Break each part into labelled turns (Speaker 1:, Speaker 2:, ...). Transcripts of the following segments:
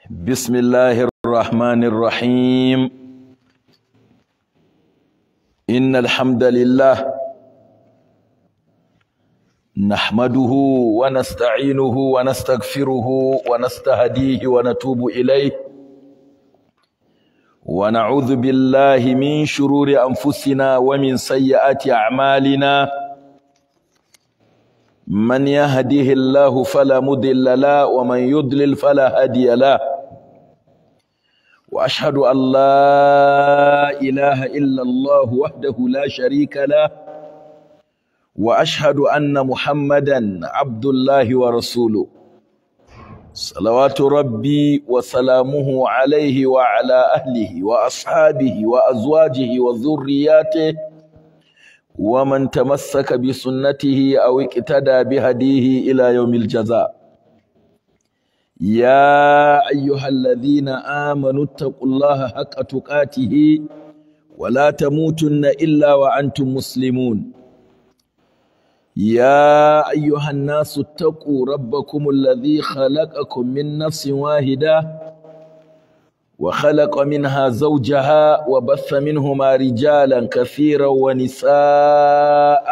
Speaker 1: بسم الله الرحمن الرحيم إن الحمد لله نحمده ونستعينه ونستغفره ونستهديه ونتوب إليه ونعوذ بالله من شرور أنفسنا ومن سيئات أعمالنا من يهده الله فلا مضل له ومن يضلل فلا هادي له واشهد ان لا اله الا الله وحده لا شريك له واشهد ان محمدا عبد الله ورسوله صلوات ربي وسلامه عليه وعلى اهله واصحابه وازواجه وذرياته ومن تمسك بسنته او اقتدى بهديه الى يوم الجزاء يا ايها الذين امنوا اتقوا الله حق تقاته ولا تموتن الا وانتم مسلمون يا ايها الناس اتقوا ربكم الذي خلقكم من نفس واحده وخلق منها زوجها وبث منهما رجالا كثيرا ونساء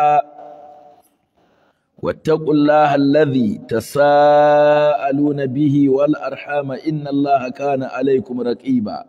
Speaker 1: واتقوا الله الذي تساءلون به والأرحام إن الله كان عليكم رقيبا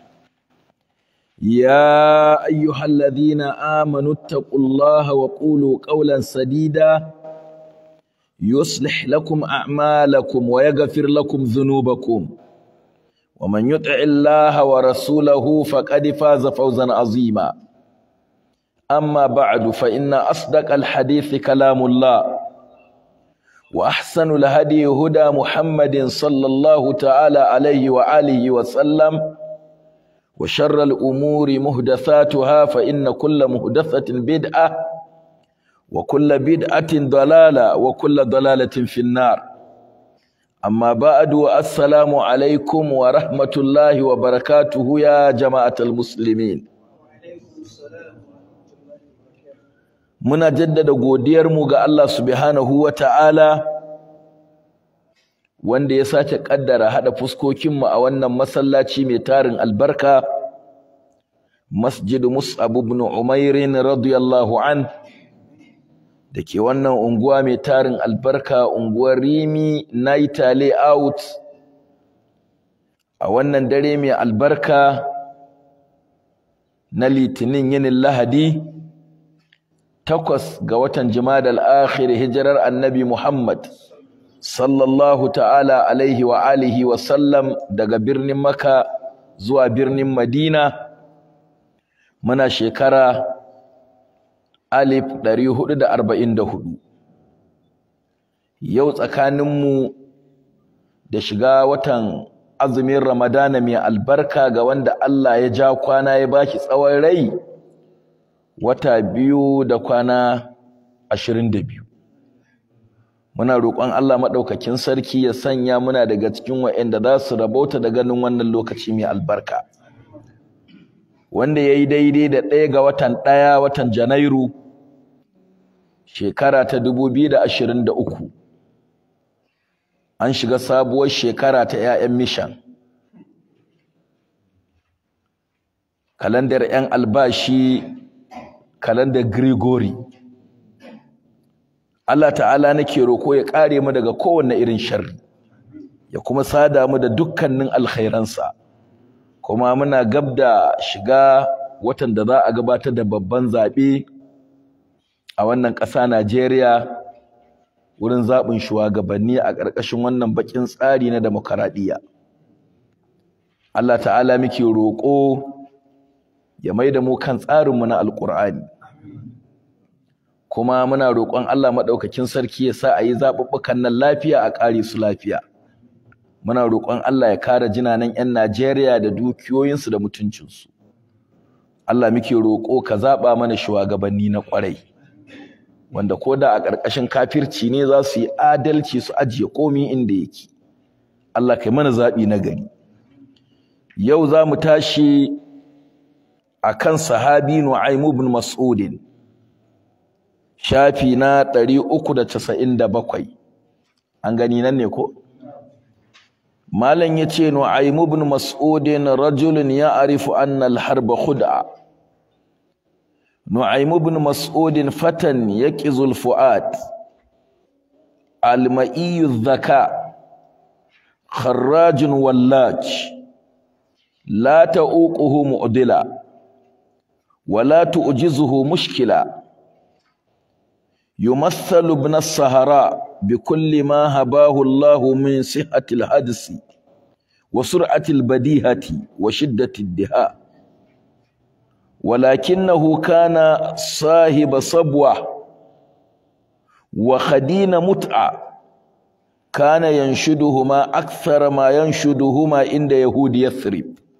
Speaker 1: يا أيها الذين آمنوا اتقوا الله وقولوا قولا سديدا يصلح لكم أعمالكم ويغفر لكم ذنوبكم ومن يطع الله ورسوله فقد فاز فوزا عظيما أما بعد فإن أصدق الحديث كلام الله وأحسن الهدي هدى محمد صلى الله تعالى عليه وآله وسلم وشر الأمور مهدثاتها فإن كل مهدثة بدعة وكل بدعة ضلالة وكل ضلالة في النار أما بعد السلام عليكم ورحمة الله وبركاته يا جماعة المسلمين muna jaddada godiyarmu ga Allah subhanahu wa ta'ala wanda ya sace kaddara hada fuskokinmu a wannan masallaci mai tarin albarka Masjid Mus'ab ibn Umair radiyallahu an dake wannan unguwa mai tarin albarka unguwar Rimi Naita Layout a wannan dare mai albarka na Litinin yinin Lahadi takwas ga watan Jumadal akhir hijirar Annabi Muhammad sallallahu ta'ala alaihi wa alihi wa sallam daga birnin Makka zuwa birnin Madina muna shekara alif 444 yau tsakaninmu da shiga watan azumin Ramadana mai albarka ga wanda Allah ya ja kwana ya baki tsawon rai wata biyu da kwana ashirin da biyu muna roƙon Allah maɗaukakin sarki ya sanya muna daga cikin waɗanda za su rabauta da ganin wannan lokaci mai albarka wanda ya yi daidai da ɗaya ga watan ɗaya watan janairu shekara ta dubu biyu da ashirin da uku an shiga sabuwar shekara ta 'ya'yan mishan kalandar 'yan albashi kalandar Grigori. Allah ta'ala nake roko ya kare mu daga kowanne irin sharri ya kuma sada mu da dukkanin alkhairansa kuma muna gab da shiga watan da za a gabatar da babban zaɓe a wannan ƙasa Najeriya wurin zaɓin shugabanni a ƙarƙashin wannan baƙin tsari na demokaradiyya Allah ta'ala muke roƙo ya mai da mu kan tsarinmu na alƙur'ani kuma muna roƙon Allah maɗaukakin sarki ya sa a yi zaɓuɓɓukan nan lafiya a ƙare su lafiya muna roƙon Allah ya kare jinanan 'yan Najeriya da dukiyoyinsu da mutuncinsu Allah muke roƙo ka zaɓa mana shugabanni na ƙwarai wanda ko da a ƙarƙashin kafirci ne za su yi adalci su ajiye komi inda yake Allah kai mana zaɓi na gari yau za mu tashi akan sahabi Nu'aym ibn Mas'ud shafi na 397 an gani nan ne ko malam yace nu'aym ibn mas'ud rajulun ya'rifu anna al-harb khud'a nu'aym ibn mas'ud fatan yaqizu al-fu'ad al-ma'i adh-dhaka خراج ولاج لا تؤوقه معدلا ولا تؤجزه مشكلا يمثل ابن الصهراء بكل ما هباه الله من صحة الحدث وسرعة البديهة وشدة الدهاء ولكنه كان صاحب صبوة وخدين متعة كان ينشدهما أكثر ما ينشدهما عند يهود يثرب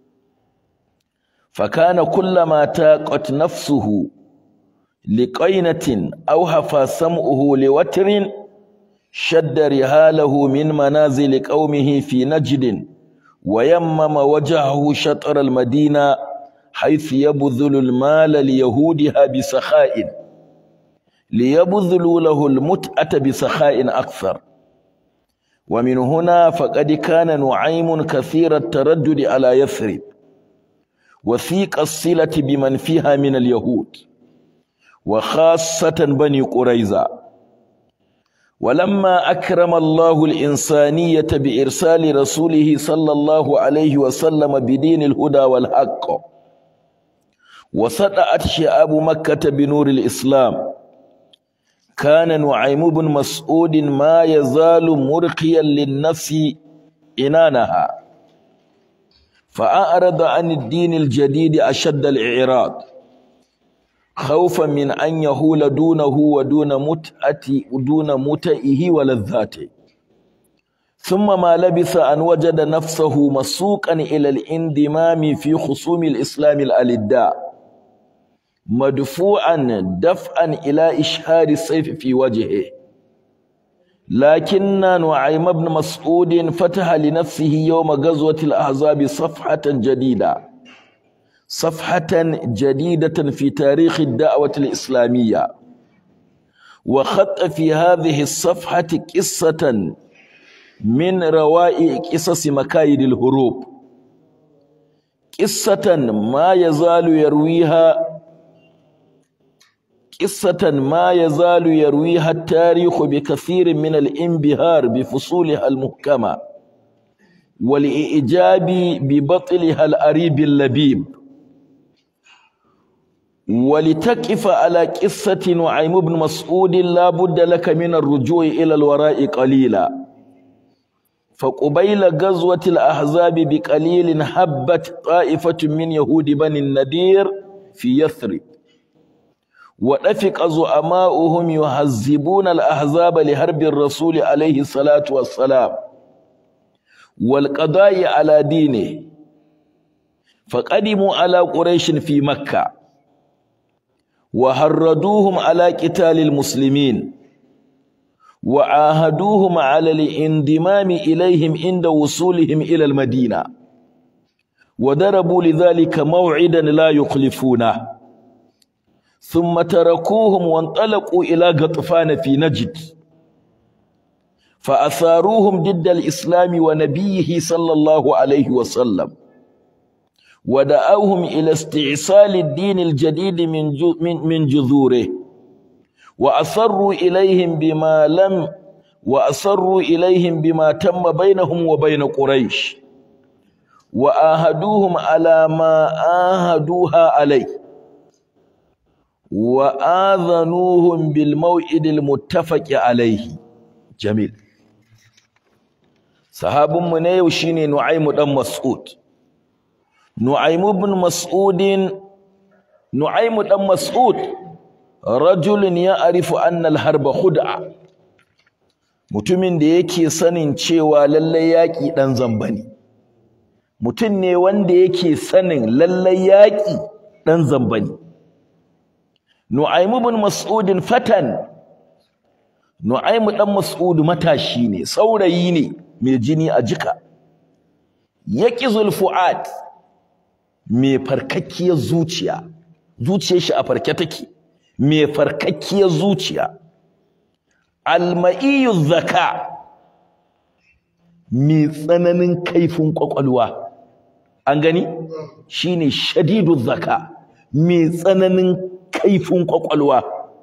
Speaker 1: فكان كلما تاقت نفسه لقينة أو هفى سمعه لوتر شد رهاله من منازل قومه في نجد ويمم وجهه شطر المدينة حيث يبذل المال ليهودها بسخاء ليبذلوا له المتعة بسخاء أكثر ومن هنا فقد كان نعيم كثير التردد على يثرب وثيق الصلة بمن فيها من اليهود وخاصة بني قريظة ولما أكرم الله الإنسانية بإرسال رسوله صلى الله عليه وسلم بدين الهدى والحق وسطأت شعاب مكة بنور الإسلام كان نعيم بن مسعود ما يزال مرقيا للنفس إنانها فأعرض عن الدين الجديد أشد الإعراض خوفا من أن يهول دونه ودون متأة دون متئه ولذاته ثم ما لبث أن وجد نفسه مسوقا إلى الانضمام في خصوم الإسلام الألداء مدفوعا دفعا إلى إشهار السيف في وجهه لكن نعيم بن مسعود فتح لنفسه يوم غزوة الأحزاب صفحة جديدة صفحة جديدة في تاريخ الدعوة الإسلامية وخط في هذه الصفحة قصة من روائع قصص مكايد الهروب قصة ما يزال يرويها قصة ما يزال يرويها التاريخ بكثير من الانبهار بفصولها المحكمة والإعجاب ببطلها الأريب اللبيب ولتقف على قصة نعيم بن مسعود لا بد لك من الرجوع إلى الوراء قليلا فقبيل غزوة الأحزاب بقليل هبت طائفة من يهود بني النذير في يثرب ودفق زعماؤهم يهذبون الأحزاب لحرب الرسول عليه الصلاة والسلام والقضاء على دينه فقدموا على قريش في مكة وهردوهم على قتال المسلمين وعاهدوهم على الانضمام إليهم عند وصولهم إلى المدينة وضربوا لذلك موعدا لا يخلفونه ثم تركوهم وانطلقوا إلى غطفان في نجد فأثاروهم ضد الإسلام ونبيه صلى الله عليه وسلم ودعوهم إلى استعصال الدين الجديد من من جذوره وأصروا إليهم بما لم وأصروا إليهم بما تم بينهم وبين قريش وآهدوهم على ما آهدوها عليه وآذنوهم بالموعد المتفق عليه جميل صحاب من يو شيني نعيم بن مسعود نعيم بن مسعود نعيم بن مسعود رجل يعرف أن الحرب خدعة mutumin da yake sanin cewa lallai yaƙi ɗan zamba ne mutum ne wanda yake sanin lallai yaƙi ɗan zamba ne Nu'aimu bin Mas'udin fatan Nu'aimu dan Mas'ud matashi ne saurayi ne mai jini a jika yaqizul fuad mai farkakkiyar zuciya zuciyar shi a farke take mai farkakkiyar zuciya alma'iyu zaka mai tsananin kaifin kwakwalwa an gani shine shadidu zaka mai tsananin kaifin kwakwalwa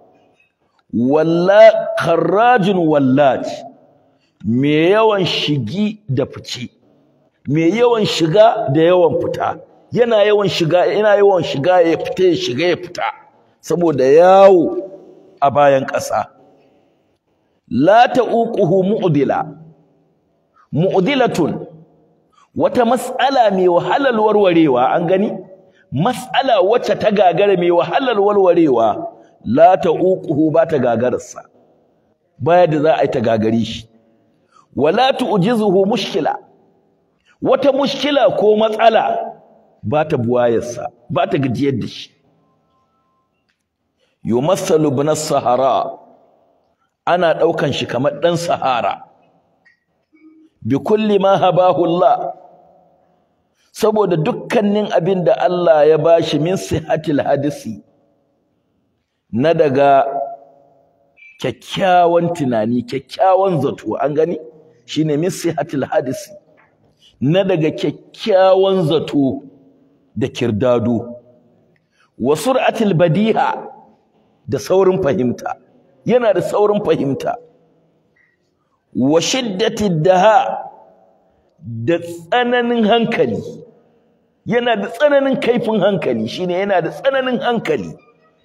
Speaker 1: walla kharrajin wallat mai yawan shigi da fice mai yawan shiga da yawan fita yana yawan shiga yana yawan shiga ya fita ya shiga ya fita saboda yawo a bayan ƙasa la ta'uquhu mu'dila mu'dilatun wata mas'ala mai wahalar warwarewa an gani mas'ala wacce ta gagara mai wahalar warwarewa la ta'uquhu ba ta gagararsa baya da za a yi ta gagare shi wala tu'jizuhu mushkila wata mushkila ko matsala ba ta buwayarsa ba ta gajiyar da shi yumassalu ibn sahara ana daukan shi kamar dan sahara bi kulli ma habahu Allah saboda dukkanin abin da Allah ya bashi min sihatil hadisi na daga kyakkyawan tunani kyakkyawan zato an gani shine min sihatil hadisi na daga kyakkyawan zato da kirdado wa sur'atil badiha da saurin fahimta yana da saurin fahimta wa shiddatid daha da tsananin hankali yana da tsananin kaifin hankali shine yana da tsananin hankali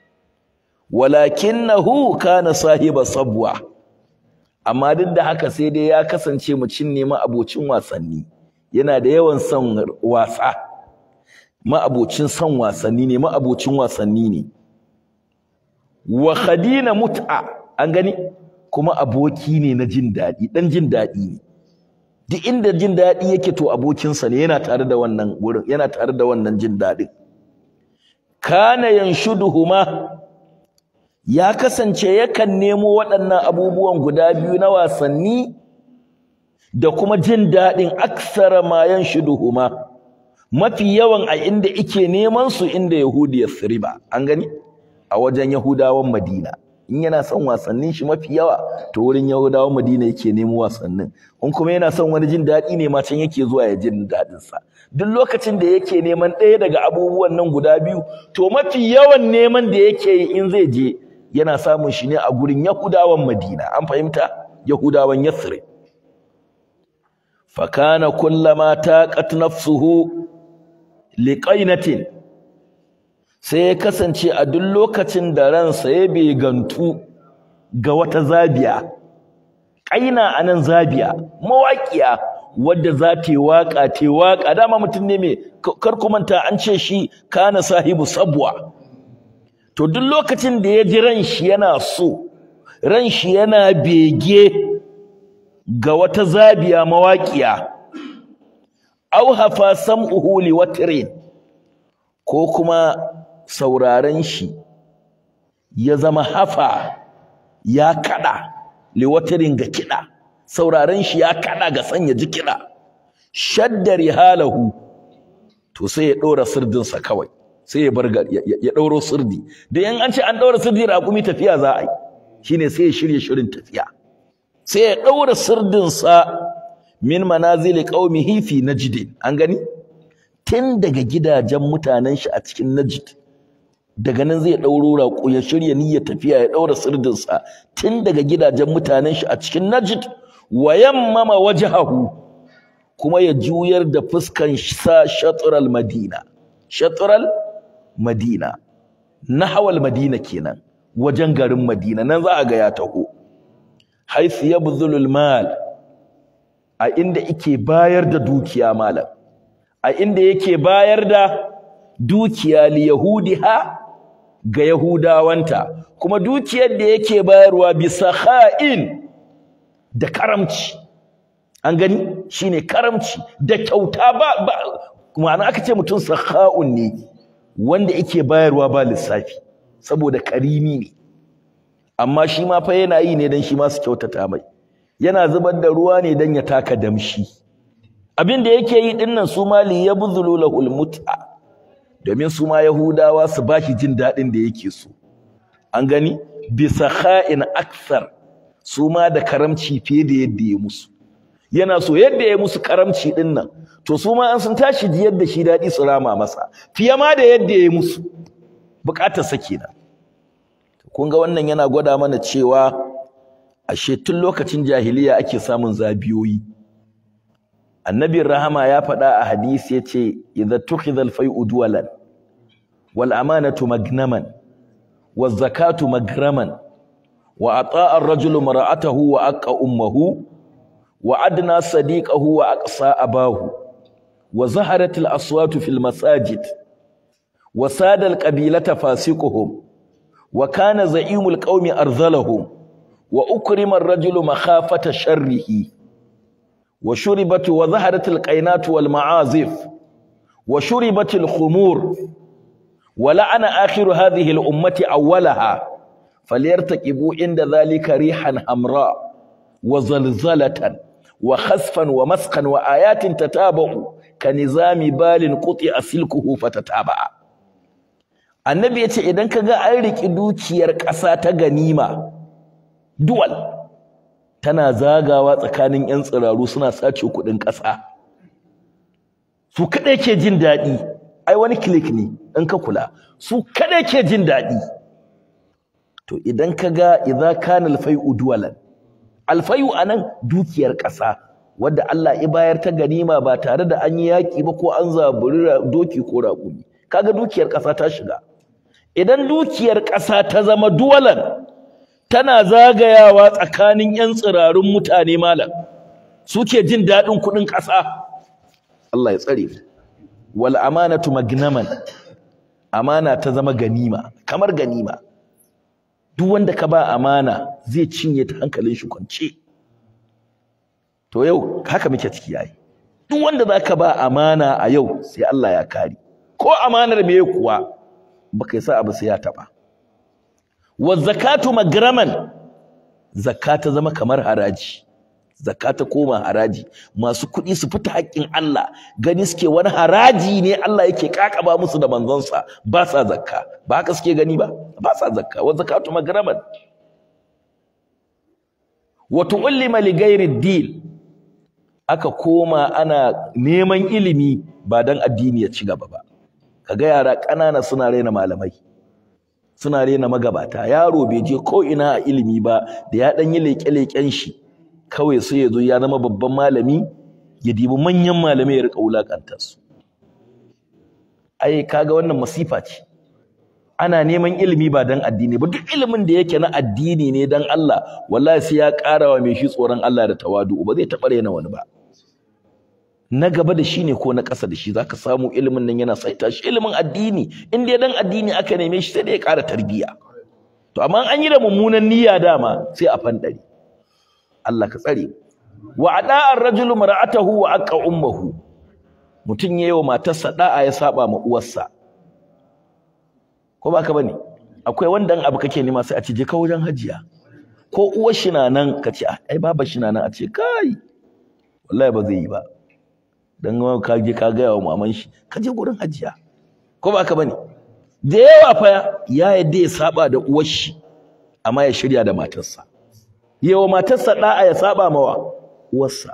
Speaker 1: walakinahu kana sahiba sabwa amma duk da haka sai dai ya kasance mucin ne abocin wasanni yana da yawan son wasa ma'abocin son wasanni ne ma'abocin wasanni ne wa khadina mut'a an gani kuma aboki ne na jin daɗi ɗan jin daɗi ne duk inda jin daɗi yake to abokinsa ne yana tare da wannan wurin yana tare da wannan jin daɗin kana yanshuduhuma ya kasance yakan nemo waɗannan abubuwan guda biyu na wasanni da kuma jin daɗin aksara ma yanshuduhuma mafi yawan a inda ike neman su inda Yahudi Yasriba an gani a wajen Yahudawan Madina in yana son wasannin shi mafi yawa to wurin Yahudawan Madina yake nemo wasannin in kuma yana son wani jin daɗi ne ma can yake zuwa ya jin daɗin sa duk lokacin da yake neman ɗaya daga abubuwan nan guda biyu to mafi yawan neman da yake yi in zai je yana samun shi ne a gurin Yahudawan Madina an fahimta Yahudawan Yasrib fakana kullama taqat nafsuhu liqainatin sai ya kasance a duk lokacin da ransa ya begantu ga wata zabiya ƙaina anan zabiya mawaƙiya wadda za ta yi waƙa ta yi waƙa dama mutum ne mai kar ku manta an ce shi kana sahibu sabwa to duk lokacin da ya ji ran shi yana so ran shi yana bege ga wata zabiya mawaƙiya au hafa sam'uhu liwatrin ko kuma sauraren shi ya zama hafa ya kada liwatirin ga kiɗa sauraren shi ya kada ga sanya ji kiɗa shaddari halahu to sai ya ɗora sirdinsa kawai sai ya bar ya ɗauro sirdi da yan an ce an ɗaura sirdi raƙumi tafiya za a yi shine sai ya shirya shirin tafiya sai ya ɗaura sirdinsa min manazili qaumihi fi najd an gani tun daga gidajen mutanen shi a cikin najd daga nan zai ɗauro raƙo ya shirya niyyar tafiya ya ɗaura sirdinsa tun daga gidajen mutanen shi a cikin najd wa yammama wajhahu kuma ya juyar da fuskan sa shatral madina shatral madina nahawal madina kenan wajen garin madina nan za a ga ya taho haythu yabdhulul mal a inda yake bayar da dukiya malam a inda yake bayar da dukiya li yahudiha ga yahudawanta kuma dukiyar da yake bayarwa bi sakha'in da karamci an gani shine karamci da kyauta ba, ba ma'ana aka ce mutum sakha'un ne wanda yake bayarwa ba lissafi saboda karimi ne amma shi ma fa yana yi ne dan shi ma su kyautata mai yana zubar da ruwa ne dan ya taka damshi abin da yake yi dinnan su ma li yabzulu lahul mut'a domin su ma yahudawa su bashi jin dadin da yake so an gani bi sakha'in akthar su ma da karamci fiye da yadda ya musu yana so yadda ya musu karamci din nan to su ma an sun tashi ji yadda shi daɗi su rama masa fiye ma da yadda ya musu bukatar sa kenan kun ga wannan yana gwada mana cewa ashe tun lokacin jahiliya ake samun zabiyoyi annabin rahama ya faɗa a hadisi yace idza tukhidha al-fai'u duwalan wal amanatu magnaman waz zakatu magraman wa ata'a ar-rajulu mar'atahu wa aqqa ummuhu wa adna sadiqahu wa aqsa abahu wa zaharat al-aswatu fil masajid wa sada al-qabilata fasiquhum wa kana za'imul qaumi arzalahum wa ukrima ar-rajulu makhafata sharrihi wa shuribat wa zaharat al-qainat wal ma'azif wa shuribat al-khumur wa la'ana akhiru hadhihi al-ummati awwalaha falyartaqibu inda dhalika rihan hamra wa zalzalatan wa khasfan wa masqan wa ayatin tatabu kanizami balin quti'a silkuhu fatataba annabi yace idan kaga an riki dukiyar ƙasa ta ganima duwal tana zagawa tsakanin yan tsiraru suna sace kuɗin ƙasa su kadai ke jin daɗi ai wani click ne in ka kula su kadai ke jin daɗi to idan kaga idza kana al-fai'u duwalan al-fai'u anan dukiyar ƙasa wadda Allah ya bayar ta ganima ba tare da an yi yaƙi ba ko an zaburi doki ko raƙumi kaga dukiyar ƙasa ta shiga idan dukiyar ƙasa ta zama duwalan tana zagayawa tsakanin ƴan tsirarun mutane malam suke jin daɗin kuɗin ƙasa Allah ya tsare wal amanatu magnaman amana ta zama ganima kamar ganima duk wanda ka ba amana zai cinye ta hankalin shi kwance to yau haka muke ciki yayi duk wanda zaka ba amana a yau sai Allah ya kare ko amanar me kuwa baka yi sa abu sai ya taba wa zakatu magraman zakata zama kamar haraji zakata koma haraji masu kuɗi su fita haƙƙin Allah gani suke wani haraji ne Allah yake kakaba musu da manzonsa ba sa zakka ba haka suke gani ba ba sa zakka wa zakatu magraman wa tu'allima li ghairi din aka koma ana neman ilimi ba dan addini ya ci gaba ba kaga yara ƙanana suna raina malamai suna raina magabata yaro bai je ko ina a ilimi ba da ya dan yi leƙe-leƙen shi kawai sai ya zo ya zama babban malami ya dibi manyan malamai ya rika wulakanta su ai kaga wannan masifa ce ana neman ilimi ba dan addini ba duk ilimin da yake na addini ne dan Allah wallahi sai ya ƙara wa mai shi tsoron Allah da tawadu ba zai taɓa raina wani ba na gaba da shi ne ko na ƙasa da shi zaka samu ilimin nan yana saita shi ilimin addini in dai dan addini aka neme shi sai dai ya ƙara tarbiyya to amma an yi da mummunan niyya dama sai a fandare Allah ka tsare wa ada ar-rajulu mar'atahu wa aqa ummuhu mutun yayi wa matarsa da'a ya saba ma uwarsa ko baka bane akwai wanda abu kake nema sai a ce je ka wajen hajiya ko uwar shi na nan ka ce ai baba shi na nan a ce kai wallahi ba zai yi ba dan ka je ka ga wa maman shi ka je gurin hajiya ko baka bane da yawa fa ya yadda ya saba da uwar shi amma ya shirya da matarsa yawa matarsa da'a ya saba mawa uwarsa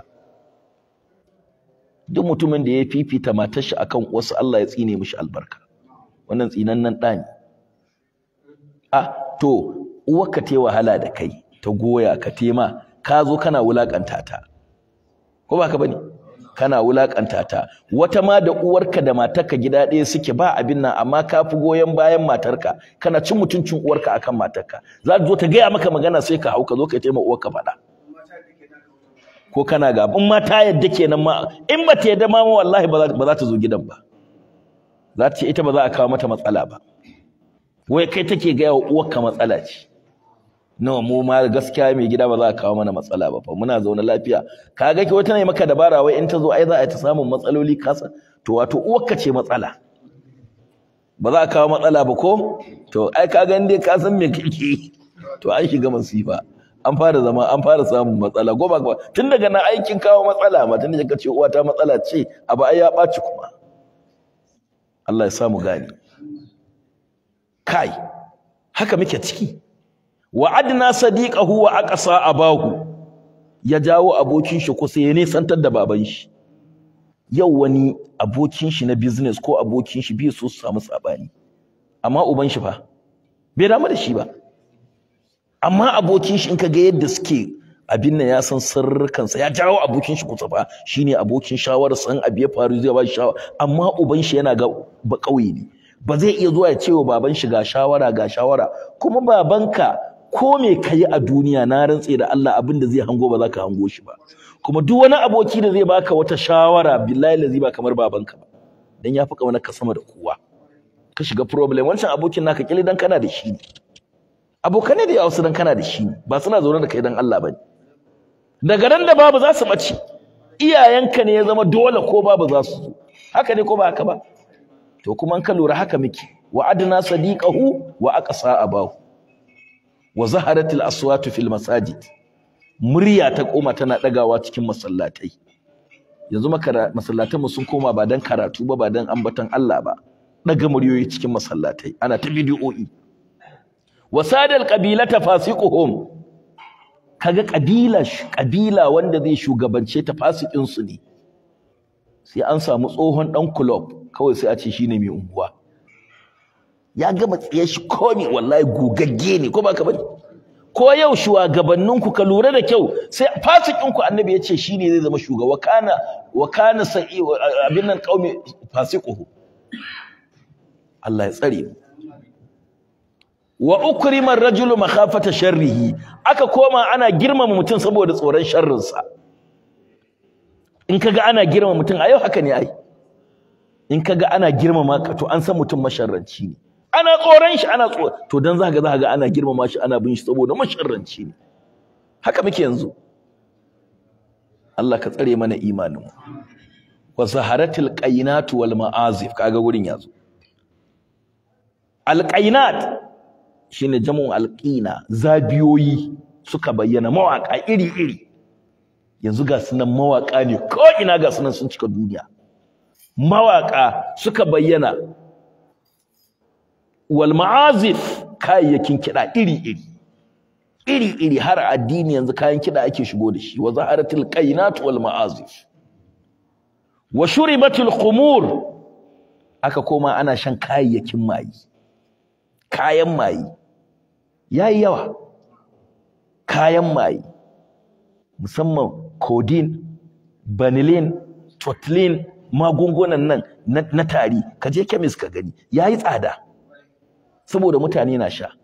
Speaker 1: duk mutumin da ya fifita matar shi akan uwarsa Allah ya tsine mishi albarka wannan tsinannen ɗa ne ah to uwarka ta wahala da kai ta goya ka tema ka zo kana wulakanta ta ko ba ka bane kana wulakanta ta wata ma da uwarka da matarka gida ɗaya suke ba abin nan amma ka fi goyon bayan matarka kana cin mutuncin uwarka akan matarka za ta zo ta gaya maka magana sai ka hau ka zo ka taima uwarka faɗa ko kana ga in ma ta yadda kenan ma in ba ta yadda ma wallahi ba za ta zo gidan ba za ta ce ita ba za a kawo mata matsala ba wai kai take gaya wa uwarka matsala ce nawa mu ma gaskiya mai gida ba za a kawo mana matsala ba fa muna zaune lafiya ka ga ki wata ne maka dabara wai in ta zo ai za a ta samun matsaloli kasa to wato uwarka ce matsala ba za a kawo matsala ba ko to ai ka ga dai ka san me kake to an shiga masifa an fara zama an fara samun matsala goma goma tun daga na aikin kawo matsala ma tun da ka ce uwa ta matsala ce abu ai ya ɓaci kuma Allah ya samu gani kai haka muke ciki wa adna sadiqahu wa aqsa abahu ya jawo abokin shi kusa ya nesantar da baban shi yau wani abokin shi na business ko abokin shi bai so su samu sabani amma uban shi fa bai damu da shi ba amma abokin shi in ka ga yadda suke abin nan ya san sirrikansa ya jawo abokin shi kusa fa shine abokin shawarar san abu ya faru zai ba shi shawara amma uban shi yana ga ba kauye ne ba zai iya zuwa ya ce wa baban shi ga shawara ga shawara kuma babanka ko me kayi a duniya na rantse da Allah abin da zai hango ba za ka hango shi ba kuma duk wani aboki da zai baka wata shawara billahi lazi ba kamar babanka ba dan ya fi kaunar ka sama da kowa ka shiga problem wancan abokin naka kili dan kana da shi ne abokanai da yawa su dan kana da shi ne ba suna zaune da kai dan Allah bane daga ran da babu za su bace iyayenka ne ya zama dole ko babu za su zo haka ne ko ba haka ba to kuma an ka lura haka muke wa adna sadiqahu wa aqsa abahu wa zaharatil aswatu fil masajid murya ta koma tana dagawa cikin masallatai yanzu masallatan mu sun koma ba dan karatu ba ba dan ambaton Allah ba daga muryoyi cikin masallatai ana ta bidiyoyi wasadal qabilata fasiquhum kaga kabila kabila wanda zai shugabance ta fasikin su ne sai an samu tsohon dan club kawai sai a ce shine mai unguwa ya gama tsiye shi komi wallahi gugagge ne ko baka bane ko yau shugabannin ku ka lura da kyau sai fasikin ku annabi ya ce shine zai zama shugaba kana wa kana sa'i abin nan qaumi fasiquhu Allah ya tsare mu wa ukrima ar-rajulu makhafata sharrihi aka koma ana girmama mutum saboda tsoron sharrinsa in kaga ana girmama mutum a yau haka ne ai in kaga ana girmama ka to an san mutum masharranci ne ana tsoron shi ana tsoro to dan zaka ga ga ana girmama shi ana bin shi saboda masharranci ne haka muke yanzu Allah ka tsare mana imanin mu wa zaharatil qainat wal ma'azif kaga gurin yazo al qainat shine jam'un alqina zabiyoyi suka bayyana mawaka iri iri yanzu ga sunan mawaka ne ko ina ga sunan sun cika duniya mawaka suka bayyana wal ma'azif kayayyakin kiɗa iri-iri iri-iri har addini yanzu kayan kiɗa ake shigo da shi wa zaharatil qainat wal ma'azif wa shuribatil khumur aka koma ana shan kayayyakin mayi kayan mayi yayi yawa kayan mayi musamman codeine vanillin totlin magungunan nan na tari ka je chemist ka gani yayi tsada saboda mutane na sha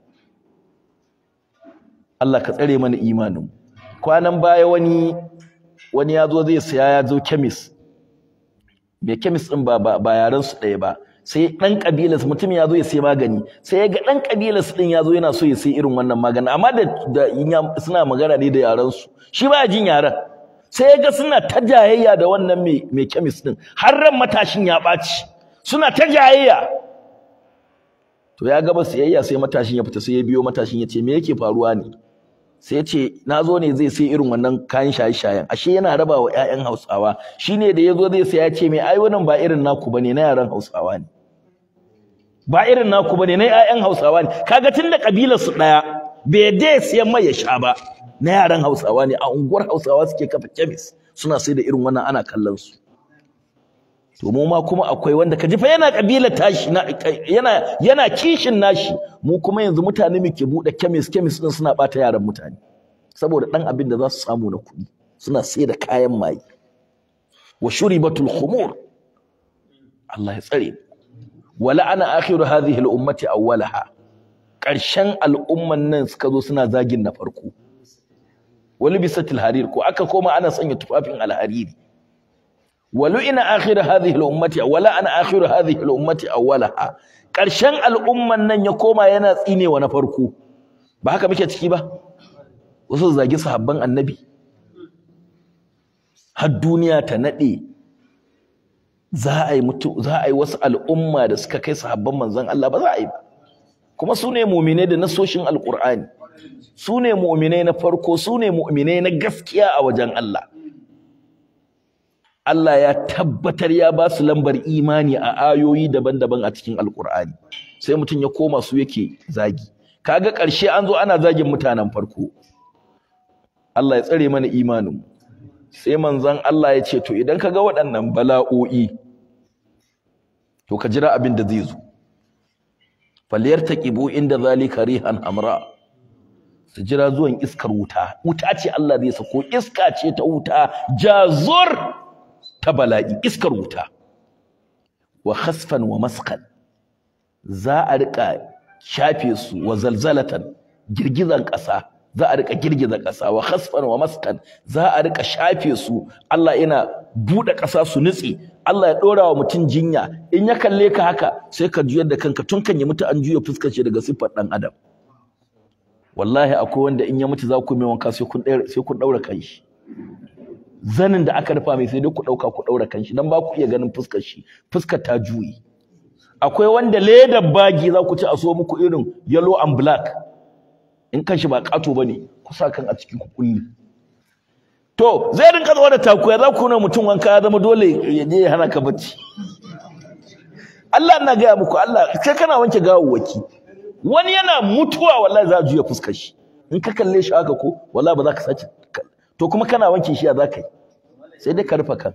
Speaker 1: Allah ka tsare mana imanin kwanan baya wani wani ya zo zai saya ya zo chemist mai chemist din ba ba yaran su ɗaya ba sai dan kabilar mutum ya zo ya sai magani sai ya ga dan kabilar su din ya zo yana so ya sai irin wannan magani amma da da suna magana ne da yaran su shi ba jin yaran sai ya ga suna ta jayayya da wannan mai mai chemist din har ran matashin ya ɓaci suna ta jayayya to ya gaba siyayya sai matashin ya fita sai ya biyo matashin ya ce me yake faruwa ne sai ya ce na zo ne zai sai irin wannan kayan shaye-shayen ashe yana raba wa 'ya'yan hausawa shine da ya zo zai sai ya ce me ai wannan ba irin naku bane na yaran hausawa ne ba irin naku bane na 'ya'yan hausawa ne kaga tunda kabilar su daya bai dai siyan mai ya sha ba na yaran hausawa ne a unguwar hausawa suke kafa kemis suna sai da irin wannan ana kallon su to mu ma kuma akwai wanda kaji fa yana kabilar tashi yana yana kishin nashi mu kuma yanzu mutane muke bude kemis kemis din suna bata yaran mutane saboda dan abin da za su samu na kuɗi suna sai da kayan maye wa shuribatul khumur Allah ya tsare wala ana akhiru hadhihi al-ummati awwalaha karshen al'umman nan suka zo suna zagin na farko wali bisatil harir ko aka koma ana sanya tufafin alhariri ولئن آخر هذه الأمة ولا أنا آخر هذه الأمة أولها ƙarshen al'umman nan ya koma yana tsine wa na farko ba haka muke ciki ba wasu zagi sahabban annabi har duniya ta nade za a yi mutu za a yi wasu al'umma da suka kai sahabban manzon Allah ba za a yi ba kuma su ne mu'minai da nasoshin alqur'ani su ne mu'minai na farko su ne mu'minai na gaskiya a wajen Allah Allah ya tabbatar ya ba su lambar imani a ayoyi daban-daban a cikin Alƙur'ani sai mutum ya koma su yake zagi kaga ƙarshe an zo ana zagin mutanen farko Allah ya tsare mana imanin sai manzon Allah ya ce to idan ka ga waɗannan bala'o'i to ka jira abin da zai zo falyartaqibu inda zalika rihan hamra su jira zuwan iskar wuta wuta ce Allah zai sako iska ce ta wuta jazur ta bala'i iskar wuta wa khasfan wa maskan za a rika shafe su wa zalzalatan girgizan ƙasa za a rika girgiza ƙasa wa khasfan wa maskan za a rika shafe su Allah yana buɗe ƙasa su nutse Allah ya ɗora wa mutum jinya in ya kalle ka haka sai ka juyar da kanka tun kan ya mutu an juya fuskar shi daga siffar ɗan adam wallahi akwai wanda in ya mutu za ku mai wanka sai kun sai kun ɗaura kanshi zanin da aka rufa mai sai dai ku ɗauka ku ɗaura kanshi dan ba ku iya ganin fuskar shi fuskar ta juyi akwai wanda ledar bagi za ku ci a so muku irin yellow and black in kanshi ba ƙato bane ku sa kan a ciki ku kulle to zai rinka zuwa da takuya za ku na mutum wanka ya zama dole ya je ya hana ka bacci Allah ina gaya muku Allah kai kana wanke gawawwaki wani yana mutuwa wallahi za a juya fuskar shi in ka kalle shi haka ko wallahi ba za ka sace to kuma kana wanke shi ya za ka yi sai dai ka rufe kan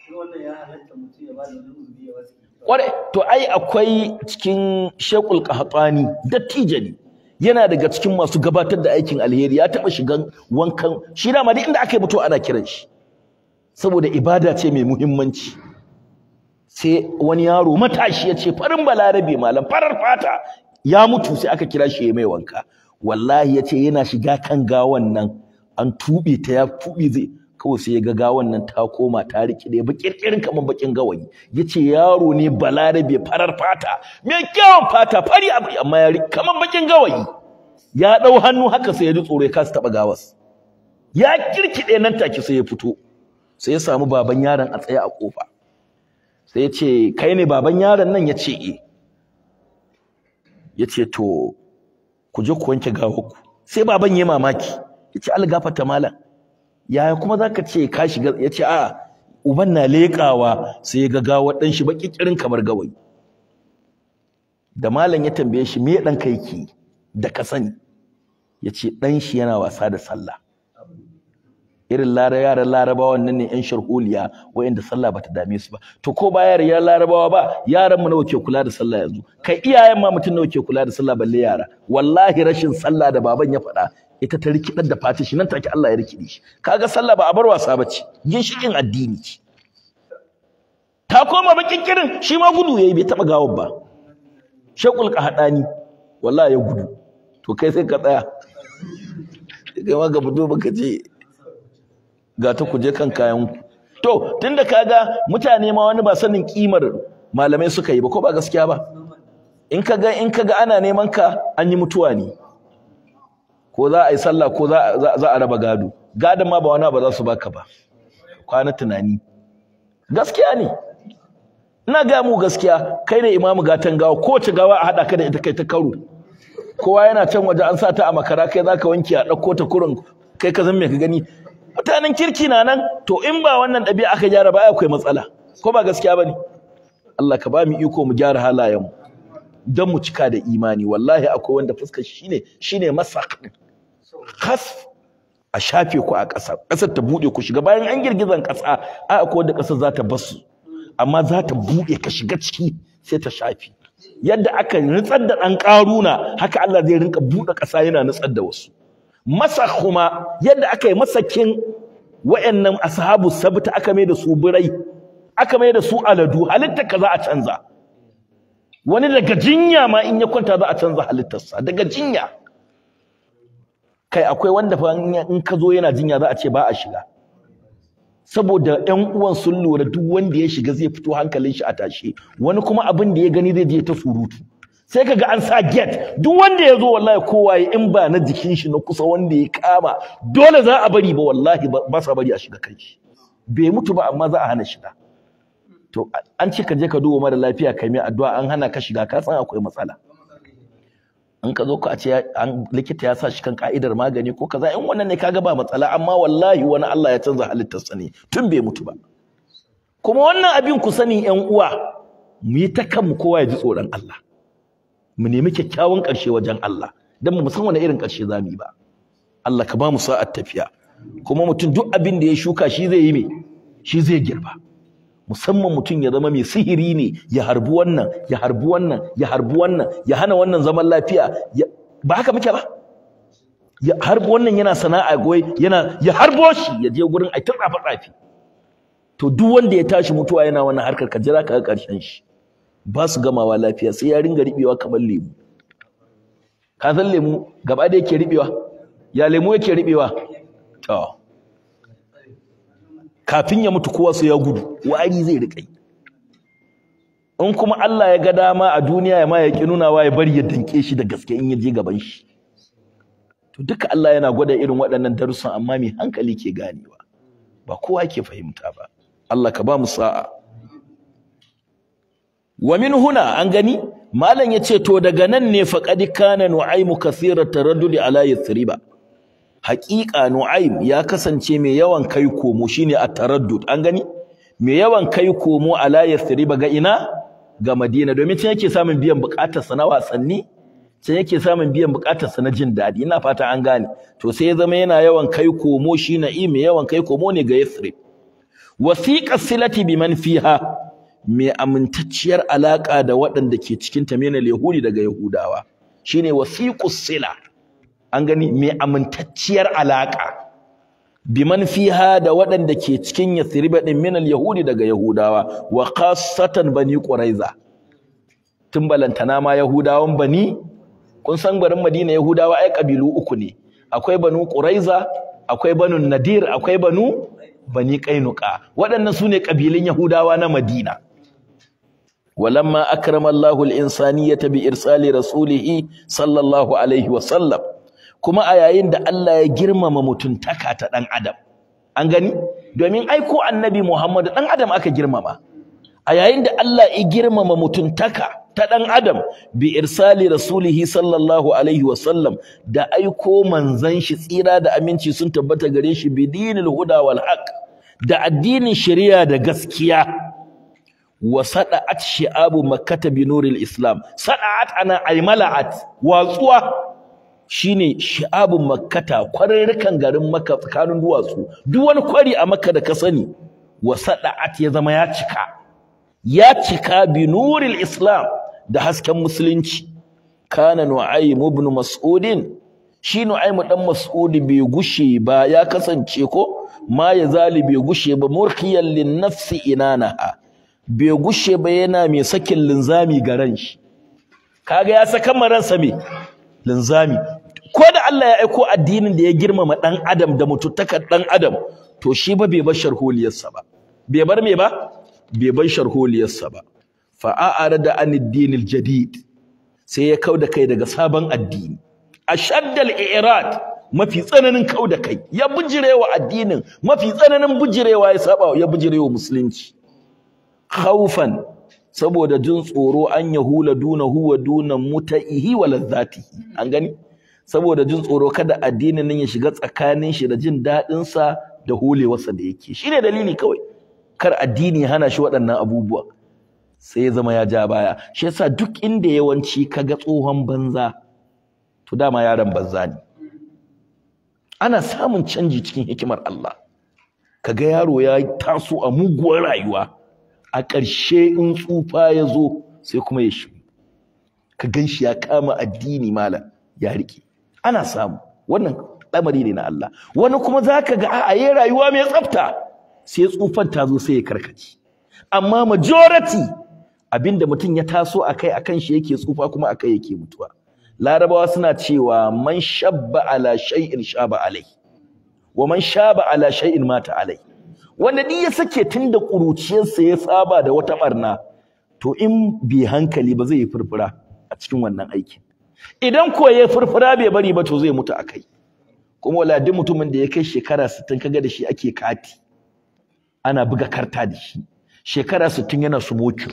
Speaker 1: kware to ai akwai cikin shekul qahtani dattijo ne yana daga cikin masu gabatar da aikin alheri ya taba shigan wankan shi da ma duk inda aka yi mutuwa ana kiran shi saboda ibada ce mai muhimmanci sai wani yaro matashi ya ce farin balarabe malam farar fata ya mutu sai aka kira shi ya mai wanka wallahi ya ce yana shiga kan gawan nan an tuɓe ta ya tuɓe zai kawai sai ya ga gawan nan ta koma ta riƙe da ba kirkirin kamar bakin gawayi ya ce yaro ne balarabe farar fata mai kyawun fata fari abu amma ya riƙe kamar bakin gawayi ya ɗau hannu haka sai ya ji tsoro ya kasa taɓa gawas ya kirkiɗe nan take sai ya fito sai ya samu baban yaron a tsaye a ƙofa sai ya ce kai ne baban yaron nan ya ce eh ya ce to ku je ku wanke gawarku sai baban ya mamaki ya ce algafata malam yaya kuma za ka ce ka shiga ya ce a uban na leƙawa sai ya ga gawar ɗan shi baƙi ƙirin kamar gawayi da malam ya tambaye shi me ɗan ka yake da ka sani ya ce ɗan shi yana wasa da sallah irin lara yaran larabawan nan ne yan sharholiya wa'inda sallah bata dame su ba to ko ba yaran yaran larabawa ba yaran mu nawa ke kula da sallah yanzu kai iyayen ma mutum nawa ke kula da sallah balle yara wallahi rashin sallah da baban ya faɗa ita ta rikidar da fati shi nan take Allah ya rikide shi kaga sallah ba a bar wasa bace ginshikin addini ce ta koma bakin kirin shi ma gudu yayi bai taba gawar ba shaqul qahdani wallahi ya gudu to kai sai ka tsaya kai ma ga fito baka ce ga ta kuje kan kayan ku to tunda kaga mutane ma wani ba sanin kimar malamai suka yi ba ko ba gaskiya ba in kaga in kaga ana neman ka an yi mutuwa ne ko za a yi sallah ko za a raba gado gadon ma ba wani ba za su baka ba kwana tunani gaskiya ne ina ga mu gaskiya kai ne imamu gatan gawa kowace gawa a haɗa ka da ita kai ta karo kowa yana can waje an sa ta a makara kai zaka wanke a ɗauko ta kurin kai ka zan me ka gani mutanen kirki na nan to in ba wannan ɗabi'a aka gyara ba akwai matsala ko ba gaskiya bane Allah ka ba mu iko mu gyara halayen mu don mu cika da imani wallahi akwai wanda fuskar shine shine masak khas a shafe ku a ƙasa ƙasar ta buɗe ku shiga bayan an girgizan ƙasa ai akwai wanda ƙasar za ta basu amma za ta buɗe ka shiga ciki sai ta shafe yadda aka nutsar da ɗan ƙaruna haka Allah zai rinka buɗe ƙasa yana nutsar da wasu masa kuma yadda aka yi masakin wa'annan ashabu sabta aka mai da su birai aka mai da su aladu halitta ka za a canza wani daga jinya ma in ya kwanta za a canza halittarsa daga jinya kai akwai wanda fa in ka zo yana jinya za a ce ba a shiga saboda ƴan uwan sun lura duk wanda ya shiga zai fito hankalin shi a tashe wani kuma abin da ya gani zai je ta surutu sai kaga an sa gate duk wanda ya zo wallahi kowa ya in ba na jikin shi na kusa wanda ya kama dole za a bari ba wallahi ba sa bari a shiga kai shi bai mutu ba amma za a hana shiga to an ce ka je ka duba mara lafiya kai mai addu'a an hana ka shiga ka san akwai matsala in ka zo ka ce an likita ya sa shi kan ka'idar magani ko kaza in wannan ne kaga ba matsala amma wallahi wani Allah ya canza halittarsa ne tun bai mutu ba kuma wannan abin ku sani ƴan uwa mu yi ta kanmu kowa ya ji tsoron Allah mu nemi kyakkyawan ƙarshe wajen Allah dan mu san wani irin ƙarshe zamu yi ba Allah ka ba mu sa'at tafiya kuma mutum duk abin da ya shuka shi zai yi me shi zai girba musamman mutum ya zama mai sihiri ne ya harbi wannan ya harbi wannan ya harbi wannan ya hana wannan zaman lafiya ba haka muke ba ya harbi wannan yana sana'a goyi yana ya harbo shi ya je gurin ai tsafa tsafi to duk wanda ya tashi mutuwa yana wannan harkar ka jira ka ga karshen shi ba su gamawa lafiya sai ya ringa ribewa kamar lemu ka san lemu gaba da yake ribewa ya lemu yake ribewa to kafin ya mutu kowa su ya gudu wari zai riƙa in kuma Allah ya ga dama a duniya ya ma ya ki nunawa ya bari ya danke shi da gaske in ya je gaban shi to duka Allah yana gwada irin waɗannan darussan amma mai hankali ke ganewa ba kowa ke fahimta ba Allah ka ba mu sa'a wa min huna an gani malam yace to daga nan ne faqad kana nu'aymu kathira taraddudi ala yathriba haqiqa nu'aym ya kasance mai yawan kai komo shine at-taraddud an gani mai yawan kai komo ala yathriba ga ina ga madina domin can yake samun biyan bukatar sa na wasanni can yake samun biyan bukatar sa na jin dadi ina fata an gane to sai ya zama yana yawan kai komo shi na'im mai yawan kai komo ne ga yathrib wasiqa silati biman fiha mai amintacciyar alaka da waɗanda ke cikin ta menal yahudi daga yahudawa shine wasiqus sila an gani mai amintacciyar alaka biman fiha da waɗanda ke cikin yathriba din minal yahudi daga yahudawa wa khassatan bani quraiza tun balantana ma yahudawan bani kun san garin madina yahudawa ai kabilu uku ne akwai banu quraiza akwai banu nadir akwai banu bani qainuqa waɗannan sune kabilun yahudawa na madina walamma akrama Allahu al-insaniyata bi irsali rasulihi sallallahu alaihi wa sallam kuma a yayin da Allah ya girmama mutuntaka ta dan adam an gani domin aiko annabi Muhammad dan adam aka girmama a yayin da Allah ya girmama mutuntaka ta dan adam bi irsali rasulihi sallallahu alaihi wa sallam da aiko manzon shi tsira da aminci sun tabbata gare shi bi dinil huda wal haqq da addinin shari'a da gaskiya wa sada'at shi'abu makkata bi nuril islam sada'at ana aymala'at watsuwa shine shi'abun makkata kwarurrukan garin makka tsakanin duwatsu duk wani kwari a makka da ka sani wa sada'at ya zama ya cika ya cika bi nuril islam da hasken musulunci kana nu'aym ibn mas'udin shi nu'aym dan mas'ud bai gushe ba ya kasance ko ma ya zali bai gushe ba murkiyan lin nafsi inanaha bai gushe ba yana mai sakin linzami ga ran shi kaga ya saka maransa me linzami ko da Allah ya aiko addinin da ya girmama dan adam da mutuntakar dan adam to shi ba bai bar sharholiyarsa ba bai bar me ba bai bar sharholiyarsa ba fa a'arada an ad-din jadid sai ya kauda kai daga sabon addini ashaddal i'rad mafi tsananin kauda kai ya bujirewa addinin mafi tsananin bujirewa ya saba ya bujirewa musulunci khaufan saboda jin tsoro an yahula dunahu wa dunan muta'ihi wa ladzatihi an gani saboda jin tsoro kada addinin nan ya shiga tsakanin shi da jin dadin sa da hulewarsa da yake shine dalili kawai kar addini ya hana shi waɗannan abubuwa sai ya zama ya ja baya shi yasa duk inda yawanci kaga tsohon banza to dama yaron banza ne ana samun canji cikin hikimar Allah kaga yaro ya taso a muguwar rayuwa a ƙarshe in tsufa ya zo sai kuma ya shigo ka gan shi ya kama addini malam ya riƙe ana samu wannan lamari ne na Allah wani kuma za ka ga a yi rayuwa mai tsafta sai tsufan ta zo sai ya karkace amma majority abinda mutum ya taso a kai akan shi yake tsufa kuma a kai yake mutuwa larabawa suna cewa man shabba ala shay'in shaba alai wa man shaba ala shay'in mata alai wanda duk ya sake tun da ƙuruciyarsa ya saba da wata ɓarna to in bai hankali ba zai yi furfura a cikin wannan aikin idan ko ya furfura bai bari ba to zai mutu a kai kuma wala duk mutumin da ya kai shekara 60 kaga da shi ake kati ana buga karta da shi shekara 60 yana sumoki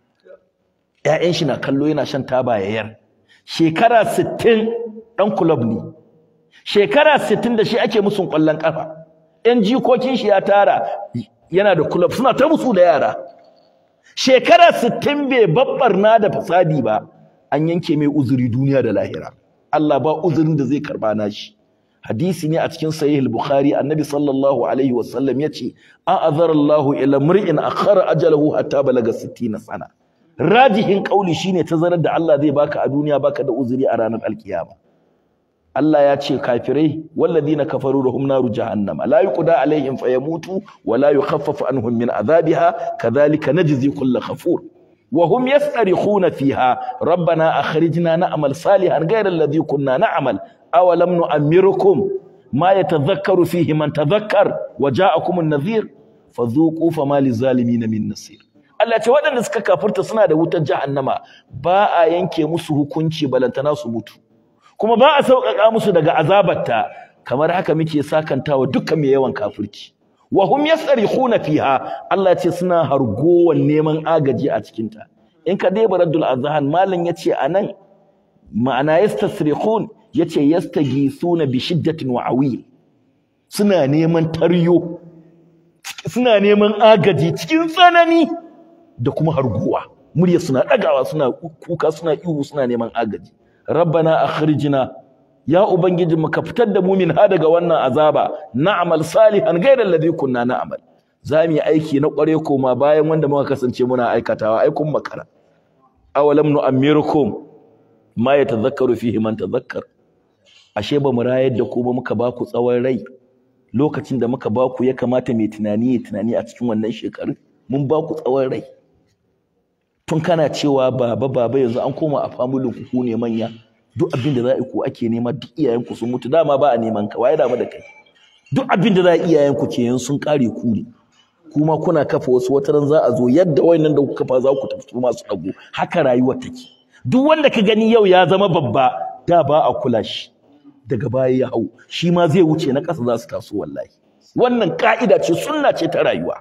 Speaker 1: ƴaƴan shi na kallo yana shan taba yayar shekara 60 dan club ne shekara 60 da shi ake musun ƙwallon kafa ‘yan jikokin shi ya tara yana da kulab suna ta musu da yara shekara sittin bai babbarna da fasadi ba an yanke mai uzuri duniya da lahira Allah ba uzurin da zai karba nashi hadisi ne a cikin sahih al-bukhari annabi sallallahu alaihi wasallam yace a'azara Allahu ila mur'in akhara ajalahu hatta balaga 60 sana rajihin kauli shine tazarar da Allah zai baka a duniya baka da uzuri a ranar alkiyama Allah ya ce kafirai walladina kafaru lahum naru jahannama la yuqda alaihim fayamutu wa la yukhaffafu anhum min adhabiha kadhalika najzi kull kafur wa hum yastarikhuna fiha rabbana akhrijna na'mal salihan ghayra alladhi kunna na'mal aw lam nu'ammirukum ma yatadhakkaru fihi man tadhakkar wa ja'akum an-nadhir fadhuqu fama lizalimin min nasir Allah ce waɗanda suka kafirta suna da wutar jahannama ba a yanke musu hukunci balantana su mutu kuma ba a sauƙaƙa musu daga azabarta kamar haka muke sakantawa dukkan mai yawan kafirci wa hum yasrikhuna fiha Allah ce suna hargowan neman agaji a cikin ta in ka dai baraddul azhan malam yace anan ma'ana yastasrikhun yace yastagisuna bi shiddatin wa awil suna neman taryo suna neman agaji cikin tsanani da kuma harguwa murya suna dagawa suna kuka suna ihu suna neman agaji rabbana akhrijna ya ubangiji mu ka fitar da mu min ha daga wannan azaba na'mal salihan ghayra alladhi kunna na'mal zamu yi aiki na kware koma bayan wanda muka kasance muna aikatawa ai kun makara awalam nu'ammirukum ma yatadhakkaru fihi man tadhakkar ashe ba mu rayar da ku ba muka ba ku tsawon rai lokacin da muka ba ku ya kamata mai tunani ya tunani a cikin wannan shekaru mun ba ku tsawon rai tun kana cewa baba baba yanzu an koma a famulin ku ku ne manya duk abin da za a ku ake nema duk iyayen ku sun mutu dama ba a neman ka waye dama da kai duk abin da za a iyayen ku ke yan sun kare ku ne kuma kuna kafa wasu wataran za a zo yadda wayannan da kuka kafa za ku tafi su masu dago haka rayuwar take duk wanda ka gani yau ya zama babba da ba a kula shi daga baya ya hau shi ma zai wuce na ƙasa za su taso wallahi wannan ka'ida ce sunna ce ta rayuwa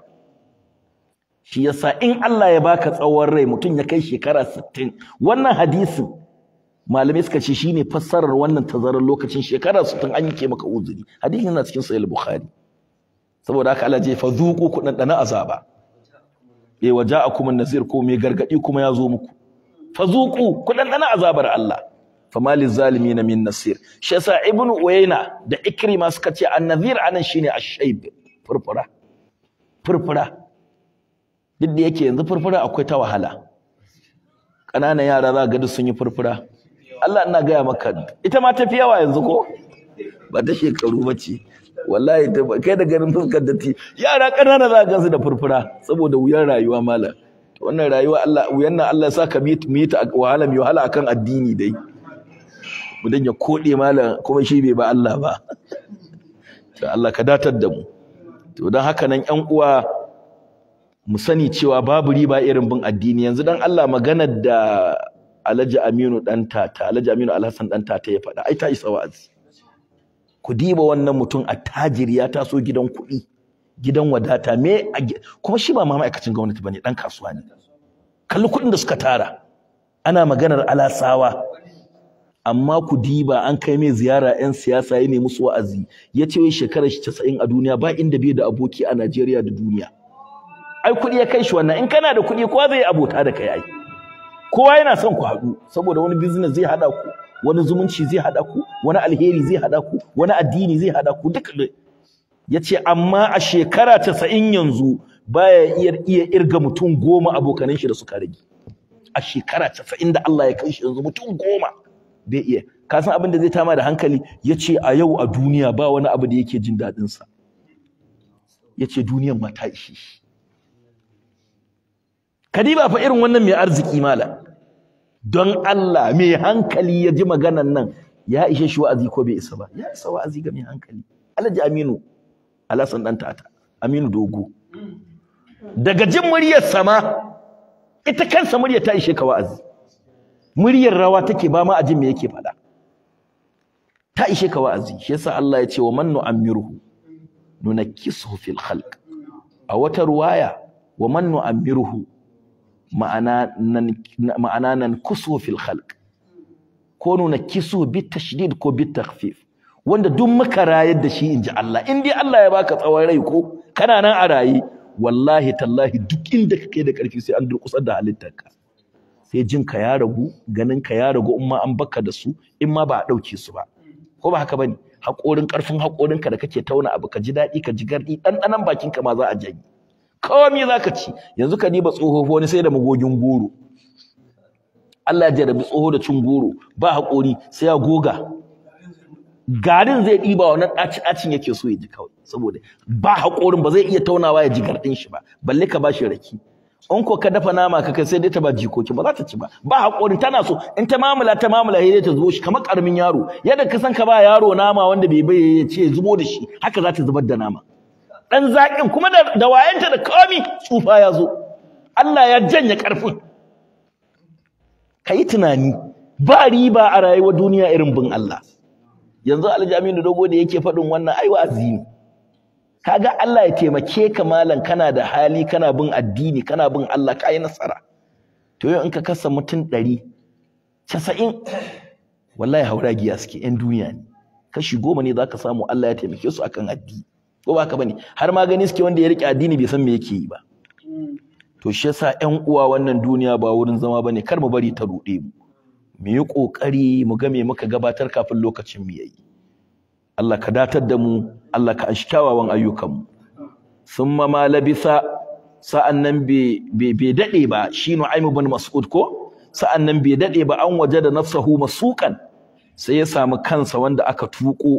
Speaker 1: shi yasa in Allah ya baka tsawon rai mutum ya kai shekara 60 wannan hadisin malamai suka ce shine fassarar wannan tazarar lokacin shekara 60 an yake maka uzuri hadisin yana cikin sahih bukhari saboda haka Allah ya fa zuqu ku dan azaba eh waja'akum an-nazir ko mai gargadi kuma ya zo muku fa zuqu ku dan azabar Allah fama lizalimin min nasir shi yasa ibnu uyayna da ikrima suka ce an-nazir anan shine ash-shayb furfura furfura duk da yake yanzu furfura akwai ta wahala ƙananan yara za ga duk sun yi furfura Allah ina gaya maka ita ma tafi yawa yanzu ko ba ta shekaru ba ce wallahi kai da ganin fuskar da ti yara ƙanana za ga su da furfura saboda wuyan rayuwa mala wannan rayuwa Allah wuyan nan Allah ya sa ka mu yi ta wahala mu wahala akan addini dai mu dan ya kode mala kuma shi bai ba Allah ba to Allah ka datar da mu to dan haka nan ƴan uwa mu sani cewa babu riba irin bin addini yanzu dan Allah maganar da Alhaji Aminu dan tata Alhaji Aminu Alhassan dan tata ya faɗa ai ta isa wa'azi ku diba wannan mutum attajiri ya taso gidan kuɗi gidan wadata me kuma shi ba ma ma'aikacin gwamnati bane dan kasuwa ne kalli kuɗin da suka tara ana maganar alasawa amma ku diba an kai mai ziyara 'yan siyasa ya nemi musu wa'azi ya ce wai shekarar shi 90 a duniya ba inda bai da aboki a Najeriya da duniya ai kuɗi ya kai shi wannan in kana da kuɗi kowa zai abota da kai ai kowa yana son ku haɗu saboda wani business zai haɗa ku wani zumunci zai haɗa ku wani alheri zai haɗa ku wani addini zai haɗa ku duka ya ce amma a shekara casa'in yanzu baya iya iya irga mutum goma abokanan shi da suka rage a shekara casa'in da Allah ya kai shi yanzu mutum goma bai iya ka san abin da zai tama da hankali ya ce a yau a duniya ba wani abu da yake jin daɗinsa ya ce duniyan ma ta ishe shi Kadiba fa irin wannan mai arziki mala don Allah mai hankali ya ji maganan nan ya ishe shi wa'azi ko bai isa ba ya isa wa'azi ga mai hankali Alhaji Aminu Alhassan dan tata Aminu Dogo daga jin muryar sama ita kansa muryar ta ishe ka wa'azi muryar rawa take ba ma a jin me yake faɗa ta ishe ka wa'azi shi yasa Allah ya ce wa man nu'ammiruhu nunakkisuhu fil khalq a wata ruwaya wa man nu'ammiruhu ma'ana nan ma'ana nan kusu fil khalq ko nuna kisu bit tashdid ko bit takhfif wanda duk muka rayar da shi inji Allah in dai Allah ya baka tsawon rai ko kana nan a rayi wallahi tallahi duk inda kake da karfi sai an durkusar da halittarka sai jin ka ya ragu ganin ka ya ragu in ma an baka da su in ma ba a dauke su ba ko ba haka bane haƙorin ƙarfin haƙorinka da kake tauna abu ka ji daɗi ka ji garɗi ɗanɗanon bakinka ma za a janye komi za ka ci yanzu ka diba tsoho wani sai da magogin goro Allah ya jarabi tsoho da cin goro ba haƙori sai ya goga garin zai ɗiba wannan ɗaci ɗacin yake so ya ji kawai saboda ba haƙorin ba zai iya taunawa ya ji garɗin shi ba balle ka ba shi raki in ko ka dafa nama ka kai sai dai ta ba jikoki ba za ta ci ba ba haƙorin tana so in ta mamula ta mamula sai dai ta zubo shi kamar ƙaramin yaro yadda ka san ka ba yaro nama wanda bai bai ya ce zubo da shi haka za ta zubar da nama dan zaƙin kuma da, da wayanta da komi tsufa ya zo Allah ya janye ƙarfin ka yi tunani ba riba a rayuwar duniya irin bin Allah yanzu aljaminu dogo da yake faɗin wannan ai wa'azi ne kaga Allah ya taimake ka malam kana da hali kana bin addini kana bin Allah ka yi nasara to yau in ka kasa mutum ɗari casa'in wallahi hauragiya suke yan duniya ne kashi goma ne za ka samu Allah ya taimake su akan addini ko ba haka bane har ma gani suke wanda ya rike addini bai san me yake yi ba to shi yasa ƴan uwa wannan duniya ba wurin zama bane kar mu bari ta ruɗe mu mu yi ƙoƙari mu ga me muka gabatar kafin lokacin mu yayi Allah ka datar da mu Allah ka ashi kyawawan ayyukan mu summa ma labisa sa'annan bai bai dade ba shi Nu'aym ibn Mas'ud ko sa'annan bai dade ba an waje da nafsahu masukan sai ya samu kansa wanda aka tuko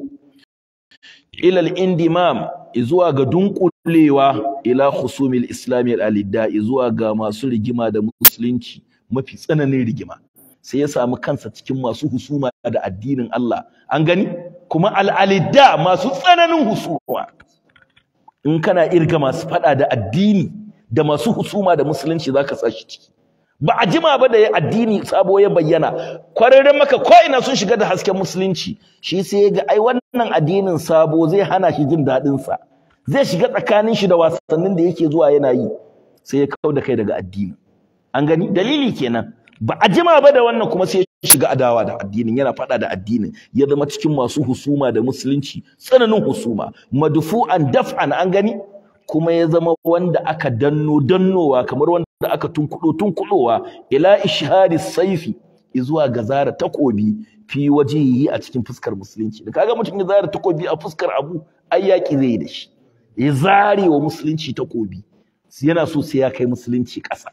Speaker 1: ila al-indimam zuwa ga dunkulewa ila khusumil islami al-alidda zuwa ga masu rigima da musulunci mafi tsananin rigima sai ya samu kansa cikin masu husuma da addinin Allah an gani kuma al-alidda masu tsananin husuma in kana irga masu fada da addini da masu husuma da musulunci zaka sashi ciki ba a jima ba da addini sabo ya bayyana kwararren maka ko ina sun shiga da hasken musulunci shi sai ya ga ai wannan addinin sabo zai hana shi jin daɗin sa zai shiga tsakanin shi da wasannin da yake zuwa yana yi sai ya kau da kai daga addini an gani dalili kenan ba a jima ba da wannan kuma sai ya shiga adawa da addinin yana faɗa da addinin ya zama cikin masu husuma da musulunci tsananin husuma madfu'an daf'an an gani kuma ya zama wanda aka danno dannowa kamar wanda aka tunkudo tunkudowa ila ishhari saifi zuwa ga zara takobi fi wajihi a cikin fuskar musulunci da kaga mutum ya zara takobi a fuskar abu ai yaki zai da shi ya zare wa musulunci takobi yana so sai ya kai musulunci ƙasa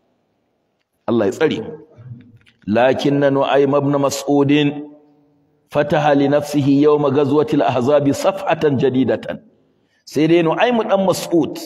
Speaker 1: Allah ya tsare lakinna nu'aym ibn mas'udin fataha li nafsihi yawma ghazwati al-ahzab safhatan jadidatan sai dai nu'aym dan mas'ud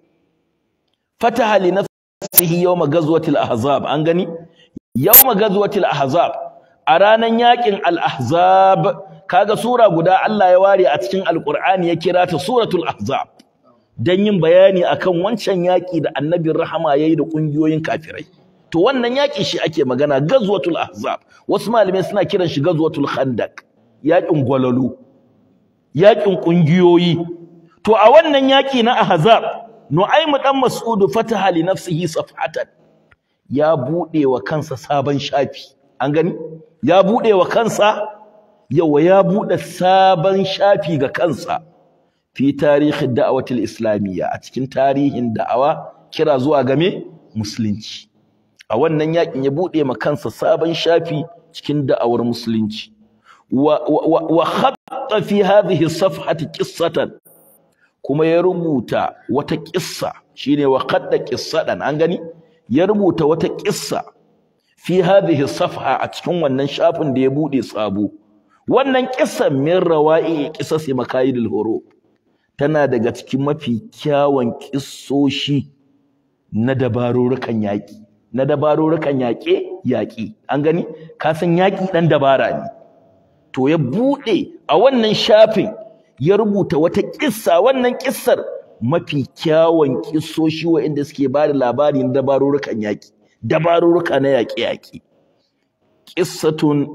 Speaker 1: fataha li nafsihi yawma ghazwati al-ahzab an gani yawma ghazwati al-ahzab a ranan yakin al-ahzab kaga sura guda Allah ya ware a cikin alqur'ani ya kira ta suratul ahzab dan yin bayani akan wancan yaki da annabin rahama yayi da kungiyoyin kafirai to wannan yaki shi ake magana ghazwatul ahzab wasu malamai suna kiran shi ghazwatul khandaq yakin gwalalu yakin kungiyoyi to a wannan yaki na ahzab nu'aymu dan mas'ud fataha li nafsihi safhatan ya bude wa kansa sabon shafi an gani ya bude wa kansa yawa ya bude sabon shafi ga kansa fi tarihin da'awatul islamiyya a cikin tarihin da'awa kira zuwa game musulunci a wannan yakin ya bude ma kansa sabon shafi cikin da'awar musulunci wa wa, wa khatta fi hadhihi safhati qissatan kuma ya rubuta wata kissa shine wa qadda qissadan an gani ya rubuta wata kissa fi hadhihi safha a cikin wannan shafin da ya bude sabo wannan kissan min rawa'i qisasi makayidul hurub tana daga cikin mafi kyawun kissoshi na dabarurukan yaƙi na dabarurukan yaƙe yaƙi an gani ka san yaƙi ɗan dabara ne to ya buɗe a wannan shafin ya rubuta wata kissa wannan kissar mafi kyawun kissoshi waɗanda suke ba da labari na dabarurukan yaƙi dabaruruka na yaƙe-yaƙe ƙissatun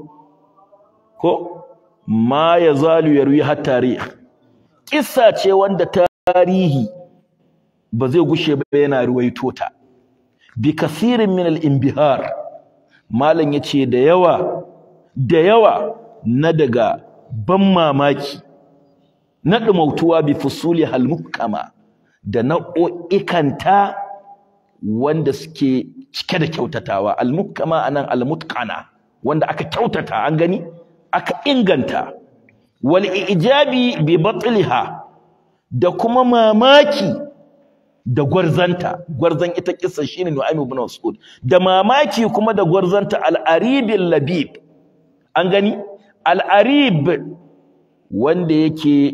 Speaker 1: ko ma ya zalu yarwi har tarih kissa ce wanda tarihi ba zai gushe ba yana ruwaito ta bi kasirin min al-inbihar malam yace da yawa da yawa na daga ban mamaki na dumautuwa bi fusuli hal muhkama da nau'ikanta wanda suke cike da kyautatawa al muhkama anan al mutqana wanda aka kyautata an gani aka inganta wal ijabi bi batliha da kuma mamaki da gwarzanta gwarzan ita kissa shine Nu'aym ibn Mas'ud da mamaki kuma da gwarzanta al-aribil labib an gani al-arib wanda yake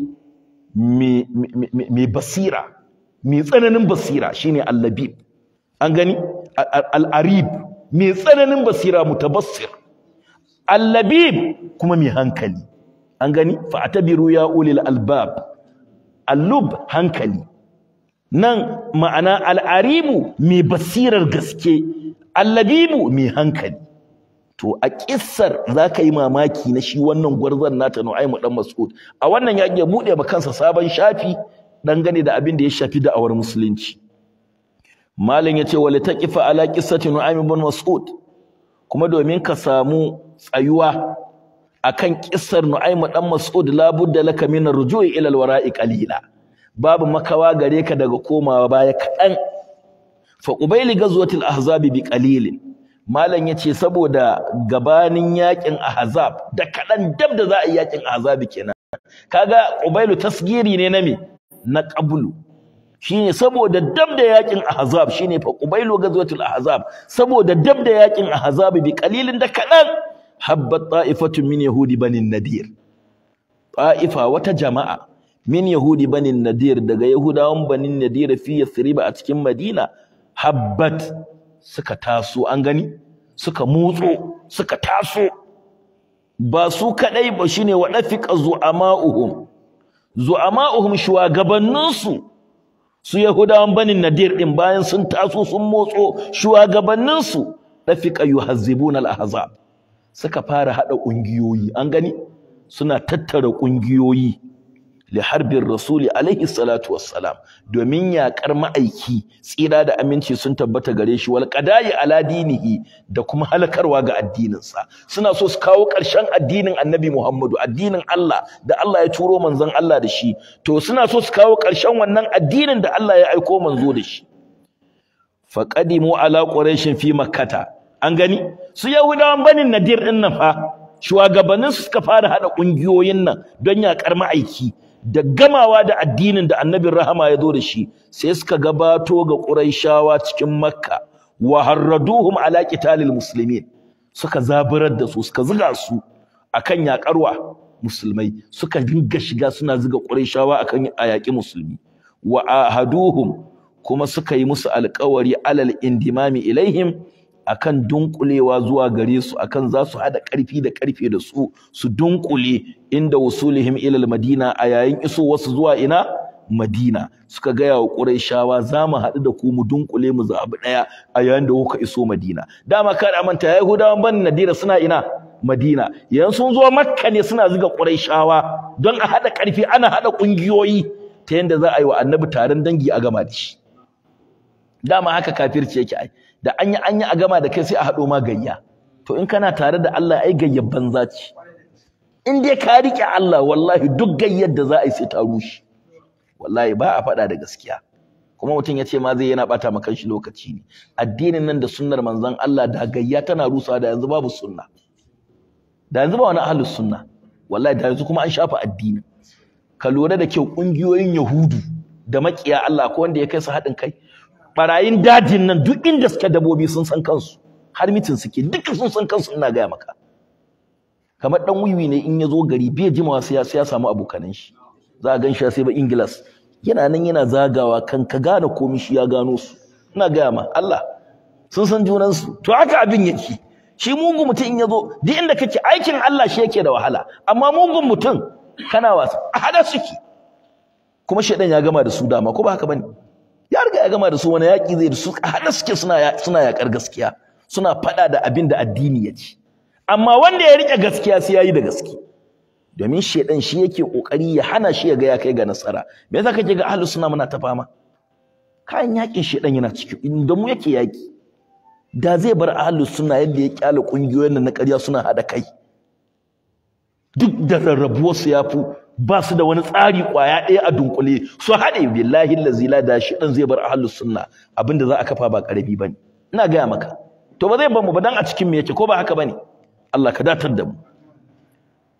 Speaker 1: mai basira mai tsananin basira shine al-labib an gani al-arib mai tsananin basira mutabassir al-labib kuma mai hankali an gani fa'tabiru ya ulil albab al-lub hankali nan ma'ana al'arimu mai basirar gaske allabibu mai hankali to a kissar za ka yi mamaki na shi wannan gwarzon nata nu'aimu dan mas'ud a wannan ya iya buɗe ma kansa sabon shafi dangane da abin da ya shafi da'awar musulunci malam ya ce wali taqifa ala qissati nu'aym ibn mas'ud kuma domin ka samu tsayuwa akan kissar nu'aym dan mas'ud la budda laka min ar-ruju'i ila al-wara'i qalila babu makawa gare ka daga komawa baya kaɗan fa qubayli ghazwatil ahzab bi qalilin malam yace saboda gabanin yakin ahzab da kaɗan dab da za a yi yakin ahzab kenan kaga qubailu tasgiri ne na me na qablu shine saboda dab da yakin ahzab shine fa qubailu ghazwatil ahzab saboda dab da yakin ahzab bi qalilin da kaɗan habbat ta'ifatun min yahudi banin nadir ta'ifa wata jama'a min yahudi banin nadir daga yahudawan banin nadir fi yathriba a cikin madina habbat suka taso an gani suka motso suka taso ba su kadai ba shine wa dafiqa zu'ama'uhum zu'ama'uhum shugabanninsu su yahudawan banin nadir din bayan sun taso sun motso shugabanninsu dafiqa yuhazzibuna al-ahzab suka fara hada kungiyoyi an gani suna tattara kungiyoyi li harbin rasuli alaihi salatu wassalam domin yaƙar ma'aiki tsira da aminci sun tabbata gare shi wal qada'i ala dinihi da kuma halakarwa ga addininsa suna so su kawo ƙarshen addinin annabi Muhammadu addinin Allah da Allah ya turo manzon Allah da shi to suna so su kawo ƙarshen wannan addinin da Allah ya aiko manzo da shi faqadimu ala quraishin fi makkata an gani su yahudawan banin nadir din nan fa shugabannin su suka fara hada kungiyoyin nan don yaƙar ma'aiki da gamawa da addinin da annabin rahama ya zo da shi sai suka gabato ga Qurayshawa cikin Makka wa harraduhum ala qitalil muslimin suka zaburar da su suka zuga su akan yakarwa musulmai suka dinga shiga suna zuga Qurayshawa akan ayaki musulmi wa ahaduhum kuma suka yi musu alƙawari alal indimami ilaihim akan dunkulewa zuwa gare su akan za su hada karfi da karfe da su su dunkule inda wusulihim ila madina a yayin iso wasu zuwa ina madina suka gaya wa quraishawa za mu haɗu da ku mu dunkule mu zabi daya a yayin da kuka iso madina dama ka da manta yahudawan ban nadira suna ina madina yanzu sun zo makka ne suna zuga quraishawa don a hada karfi ana hada kungiyoyi ta yanda za a yi wa annabi taron dangi a gama da shi dama haka kafirci yake ai da an yi an yi a gama da kai sai a haɗo ma gayya to in kana tare da Allah ai gayyar banza ce in dai ka riƙe Allah wallahi duk gayyar da za a yi sai ta rushe wallahi ba a faɗa da gaskiya kuma mutum ya ce ma zai yana ɓata ma kanshi lokaci ne addinin nan da sunnar manzon Allah da gayya tana rusawa da yanzu babu sunna da yanzu ba wani ahlus sunna wallahi da yanzu kuma an shafa addini ka lura da kyau ƙungiyoyin yahudu da maƙiya Allah ko wanda ya kai su haɗin kai barayin dajin nan duk inda suke dabobi sun san kansu har mitin suke duka sun san kansu ina gaya maka kamar dan wiwi ne in ya zo gari bai jimawa sai ya samu abokanan shi za a gan shi sai ba ingilas yana nan yana zagawa kan ka gane komai shi ya gano su ina gaya ma Allah sun san junan su to haka abin yake shi mugun mutum in ya zo duk inda kake aikin Allah shi yake da wahala amma mugun mutum kana wasa a hada suke kuma shedan ya gama da su dama ko ba haka bane ya riga ya gama da su wani yaƙi zai da su haɗa suke suna suna yaƙar gaskiya suna faɗa da abin da addini ya ci amma wanda ya riƙe gaskiya sai ya yi da gaske domin shaidan shi yake ƙoƙari ya hana shi ya ga ya kai ga nasara me yasa kake ga ahlus sunna muna ta fama kayan yaƙin shaidan yana ciki da mu yake yaƙi da zai bar ahlus sunna yadda ya kyale ƙungiyoyin nan na ƙarya suna haɗa kai duk da rarrabuwarsu ya fi ba su da wani tsari kwaya ɗaya a dunkule su haɗe billahi lazi la da shi ɗan zai bar ahlus sunna abinda za a kafa ba ƙarami bane ina gaya maka to ba zai bar mu ba dan a cikin me yake ko ba haka bane Allah ka datar da mu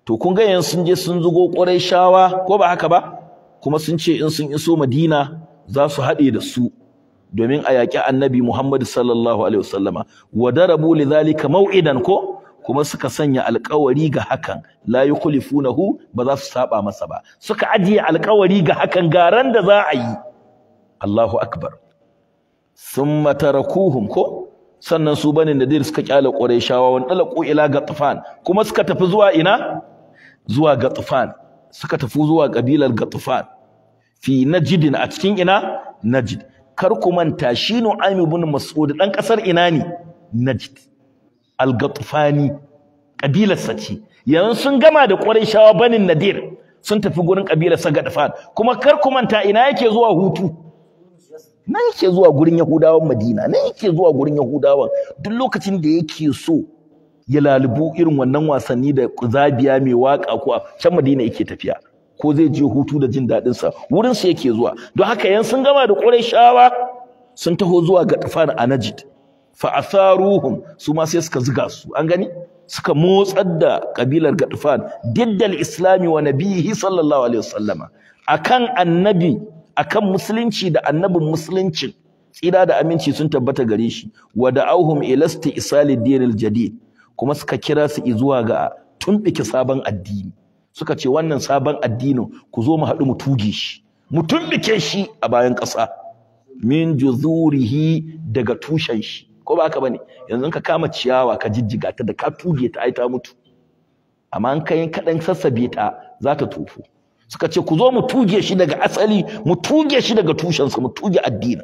Speaker 1: to kun ga yanzu sun je sun zugo shawa ko ba haka ba kuma sun ce in sun iso Madina za su haɗe da su domin a yaƙi annabi Muhammad sallallahu alaihi wasallama wa darabu lidhalika maw'idan ko kuma suka sanya alƙawari ga hakan la yukhlifunahu ba za su saba masa ba suka ajiye alƙawari ga hakan garan da za a yi Allahu akbar summa tarakuhum ko sannan su bani nadir suka kyale qurayshawa wan dalaqu ila gatfan kuma suka tafi zuwa ina zuwa gatfan suka tafi zuwa kabilar gatfan fi najdin a cikin ina najd kar ku manta shi Nu'aym ibn Mas'ud dan kasar ina ne Najd al-Ghatfani kabilar sa ce yanzu sun gama da Qurayshawa banin Nadir sun tafi gurin kabilar sa Ghatfan kuma kar ku manta ina yake zuwa hutu nan yake zuwa gurin Yahudawan Madina nan yake zuwa gurin Yahudawan duk lokacin da yake so ya lalubu irin wannan wasanni da zabiya mai waka ko a can Madina yake tafiya ko zai je hutu da jin daɗin sa wurin sa yake zuwa don haka yan sun gama da Qurayshawa sun taho zuwa ga Tafan a Najd fa asaruhum su ma sai suka zuga su an gani suka motsar da kabilar Gadfan diddal islami wa nabihi sallallahu alaihi wasallama akan annabi akan musulunci da annabin musuluncin tsira da aminci sun tabbata gare shi wa da'awhum ilasti isali dinil jadid kuma suka kira su zuwa ga tumbike sabon addini suka ce wannan sabon addinin ku zo mu haɗu mu tuge shi mu tumbike shi a bayan ƙasa min juzurihi daga tushen shi ko ba haka bane yanzu ka kama ciyawa ka jijjiga ta da ka tuge ta ai ta mutu amma an kai kaɗan sassabe ta za ta tofu suka ce ku zo mu tuge shi daga asali mu tuge shi daga tushensa mu tuge addinin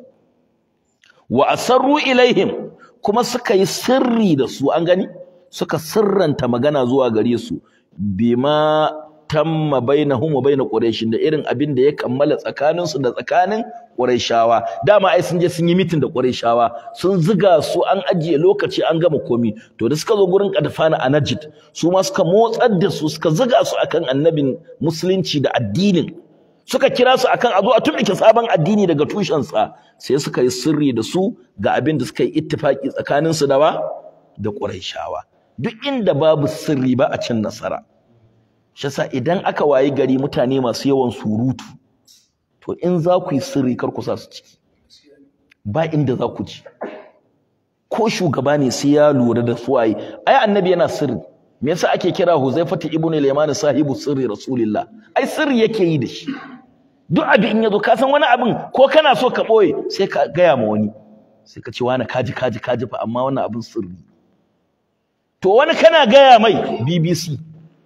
Speaker 1: wa asarru ilaihim kuma suka yi sirri da su an gani suka sirranta magana zuwa gare su bima tamma bainahum wa bain quraish da irin abin da ya kammala tsakanin su da tsakanin quraishawa dama ai sun je sun yi mitin da quraishawa sun ziga su an ajiye lokaci an gama komi to da suka zo gurin kadfana a najd su ma suka motsar da su suka ziga su akan annabin musulunci da addinin suka kira su akan a zo a tumike sabon addini daga tushensa sai suka yi sirri da su ga abin da suka yi ittifaki tsakanin su da wa da quraishawa duk inda babu sirri ba a cin nasara shi yasa idan aka wayi gari mutane masu yawan surutu to in za ku yi sirri kar ku sa su ciki ba inda za ku ji ko shugaba ne sai ya lura da su waye ai annabi yana sirri me yasa ake kira Huzaifatu ibn al-Yaman sahibu sirri rasulillah ai sirri yake yi da shi duk abin in yazo ka san wani abin ko kana so ka boye sai ka gaya ma wani sai ka ce wani kaji kaji kaji fa amma wannan abin sirri to wani kana gaya mai BBC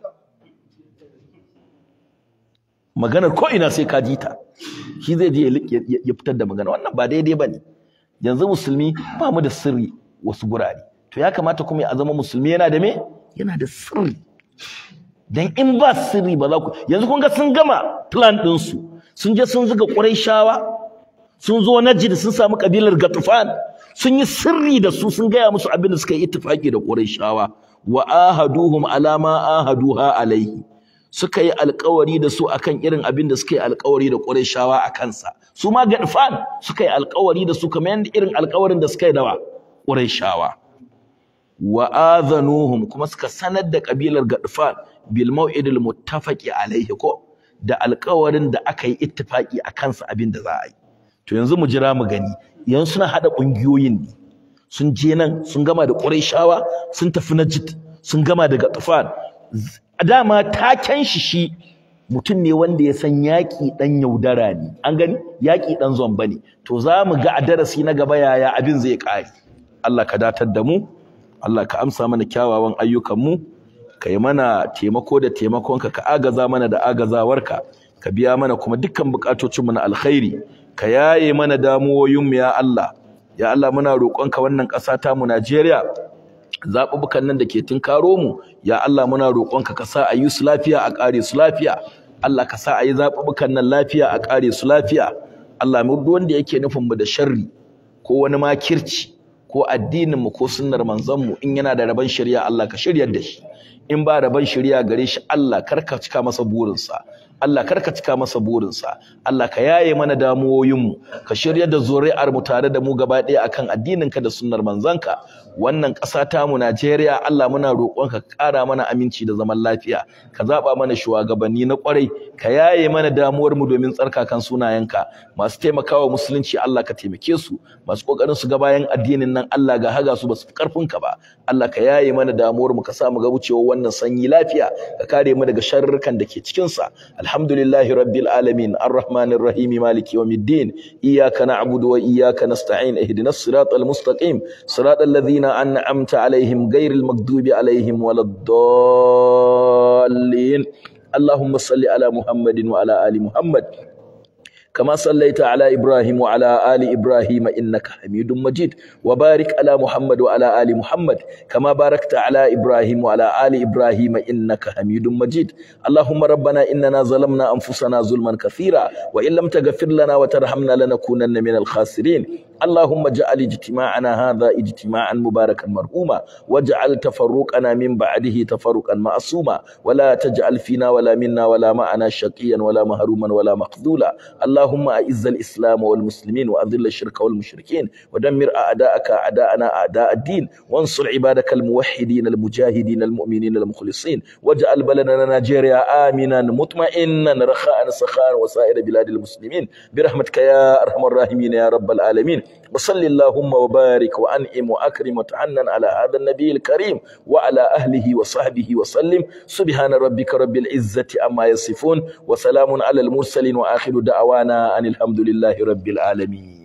Speaker 1: maganar ko ina sai ka ji ta shi zai je ya fitar da magana wannan ba daidai bane yanzu musulmi ba mu da sirri wasu gurare to ya kamata kuma ya zama musulmi yana da me yana da sirri dan in ba sirri ba za ku yanzu kun ga sun gama plan din su sun je sun zuga Qurayshawa sun zo Najd sun samu kabilar Gatufan sun yi sirri da su sun gaya musu abin da suka yi ittifaki da Qurayshawa wa ahaduhum ala ma ahaduha alaihi suka yi alkawari da su akan irin abin da suka yi alkawari da Qurayshawa a kansa su ma Gatufan suka yi alkawari da su kamar yadda irin alkawarin da suka yi da Qurayshawa wa adhanuhum kuma suka sanar da kabilar Gadfan bil mau'idil muttafaqi alaihi ko da alƙawarin da aka yi ittifaki a kansa abin da za a yi to yanzu mu jira mu gani yanzu suna hada kungiyoyin ne sun je nan sun gama da Qurayshawa sun tafi Najd sun gama da Gadfan dama taken shi shi mutum ne wanda ya san yaƙi ɗan yaudara ne an gani yaƙi ɗan zomba ne to za mu ga a darasi na gaba yaya abin zai ƙare Allah ka datar da mu Allah ka amsa mana kyawawan ayyukanmu ka yi mana taimako da taimakonka ka agaza mana da agazawarka ka biya mana kuma dukkan buƙatocinmu na alkhairi ka yaye mana damuwoyinmu ya Allah ya Allah muna roƙonka wannan ƙasa ta mu Najeriya zaɓuɓɓukan nan da ke tunkaro mu ya Allah muna roƙonka ka sa a yi su lafiya a ƙare su lafiya Allah ka sa a yi zaɓuɓɓukan nan lafiya a ƙare su lafiya Allah mu duk wanda yake nufin mu da sharri ko wani makirci ko addinin mu ko sunnar manzon mu in yana da rabon shari'a Allah ka shiryar da shi in ba rabon shari'a gare shi Allah kar ka cika masa burinsa Allah kar ka cika masa burinsa Allah ka yaye mana damuwoyin mu ka shiryar da zuri'ar mu tare da mu gaba ɗaya akan addinin ka da sunnar manzanka wannan ƙasa tamu Najeriya Allah muna roƙon ka ƙara mana aminci da zaman lafiya ka zaba mana shugabanni na ƙwarai ka yaye mana damuwar mu domin tsarkakan sunayenka masu taimakawa musulunci Allah ka taimake su masu kokarin su ga bayan addinin nan Allah ga haga su basu karfin ka ba Allah ka yaye mana damuwar mu ka sa mu ga wucewa wannan sanyi lafiya ka kare mu daga sharrukan da ke cikin sa alhamdulillahi rabbil alamin arrahmanir rahim maliki yawmiddin iyyaka na'budu wa iyyaka nasta'in ihdinas siratal mustaqim siratal ladzina an'amta alaihim ghairil maghdubi alaihim waladdallin اللهم صل على محمد وعلى ال محمد كما صليت على إبراهيم وعلى آل إبراهيم إنك حميد مجيد وبارك على محمد وعلى آل محمد كما باركت على إبراهيم وعلى آل إبراهيم إنك حميد مجيد اللهم ربنا إننا ظلمنا أنفسنا ظلما كثيرا وإن لم تغفر لنا وترحمنا لنكونن من الخاسرين اللهم اجعل اجتماعنا هذا اجتماعا مباركا مرحوما واجعل تفرقنا من بعده تفرقا معصوما ولا تجعل فينا ولا منا ولا معنا شقيا ولا مهروما ولا مخذولا اللهم أعز الإسلام والمسلمين وأذل الشرك والمشركين ودمر أعداءك أعداءنا أعداء الدين وانصر عبادك الموحدين المجاهدين المؤمنين المخلصين واجعل بلدنا نيجيريا آمنا مطمئنا رخاء سخاء وسائر بلاد المسلمين برحمتك يا أرحم الراحمين يا رب العالمين وصل اللهم وبارك وأنعم وأكرم وتعنن على هذا النبي الكريم وعلى أهله وصحبه وسلم سبحان ربك رب العزة أما يصفون وسلام على المرسلين وآخر دعوانا أن الحمد لله رب العالمين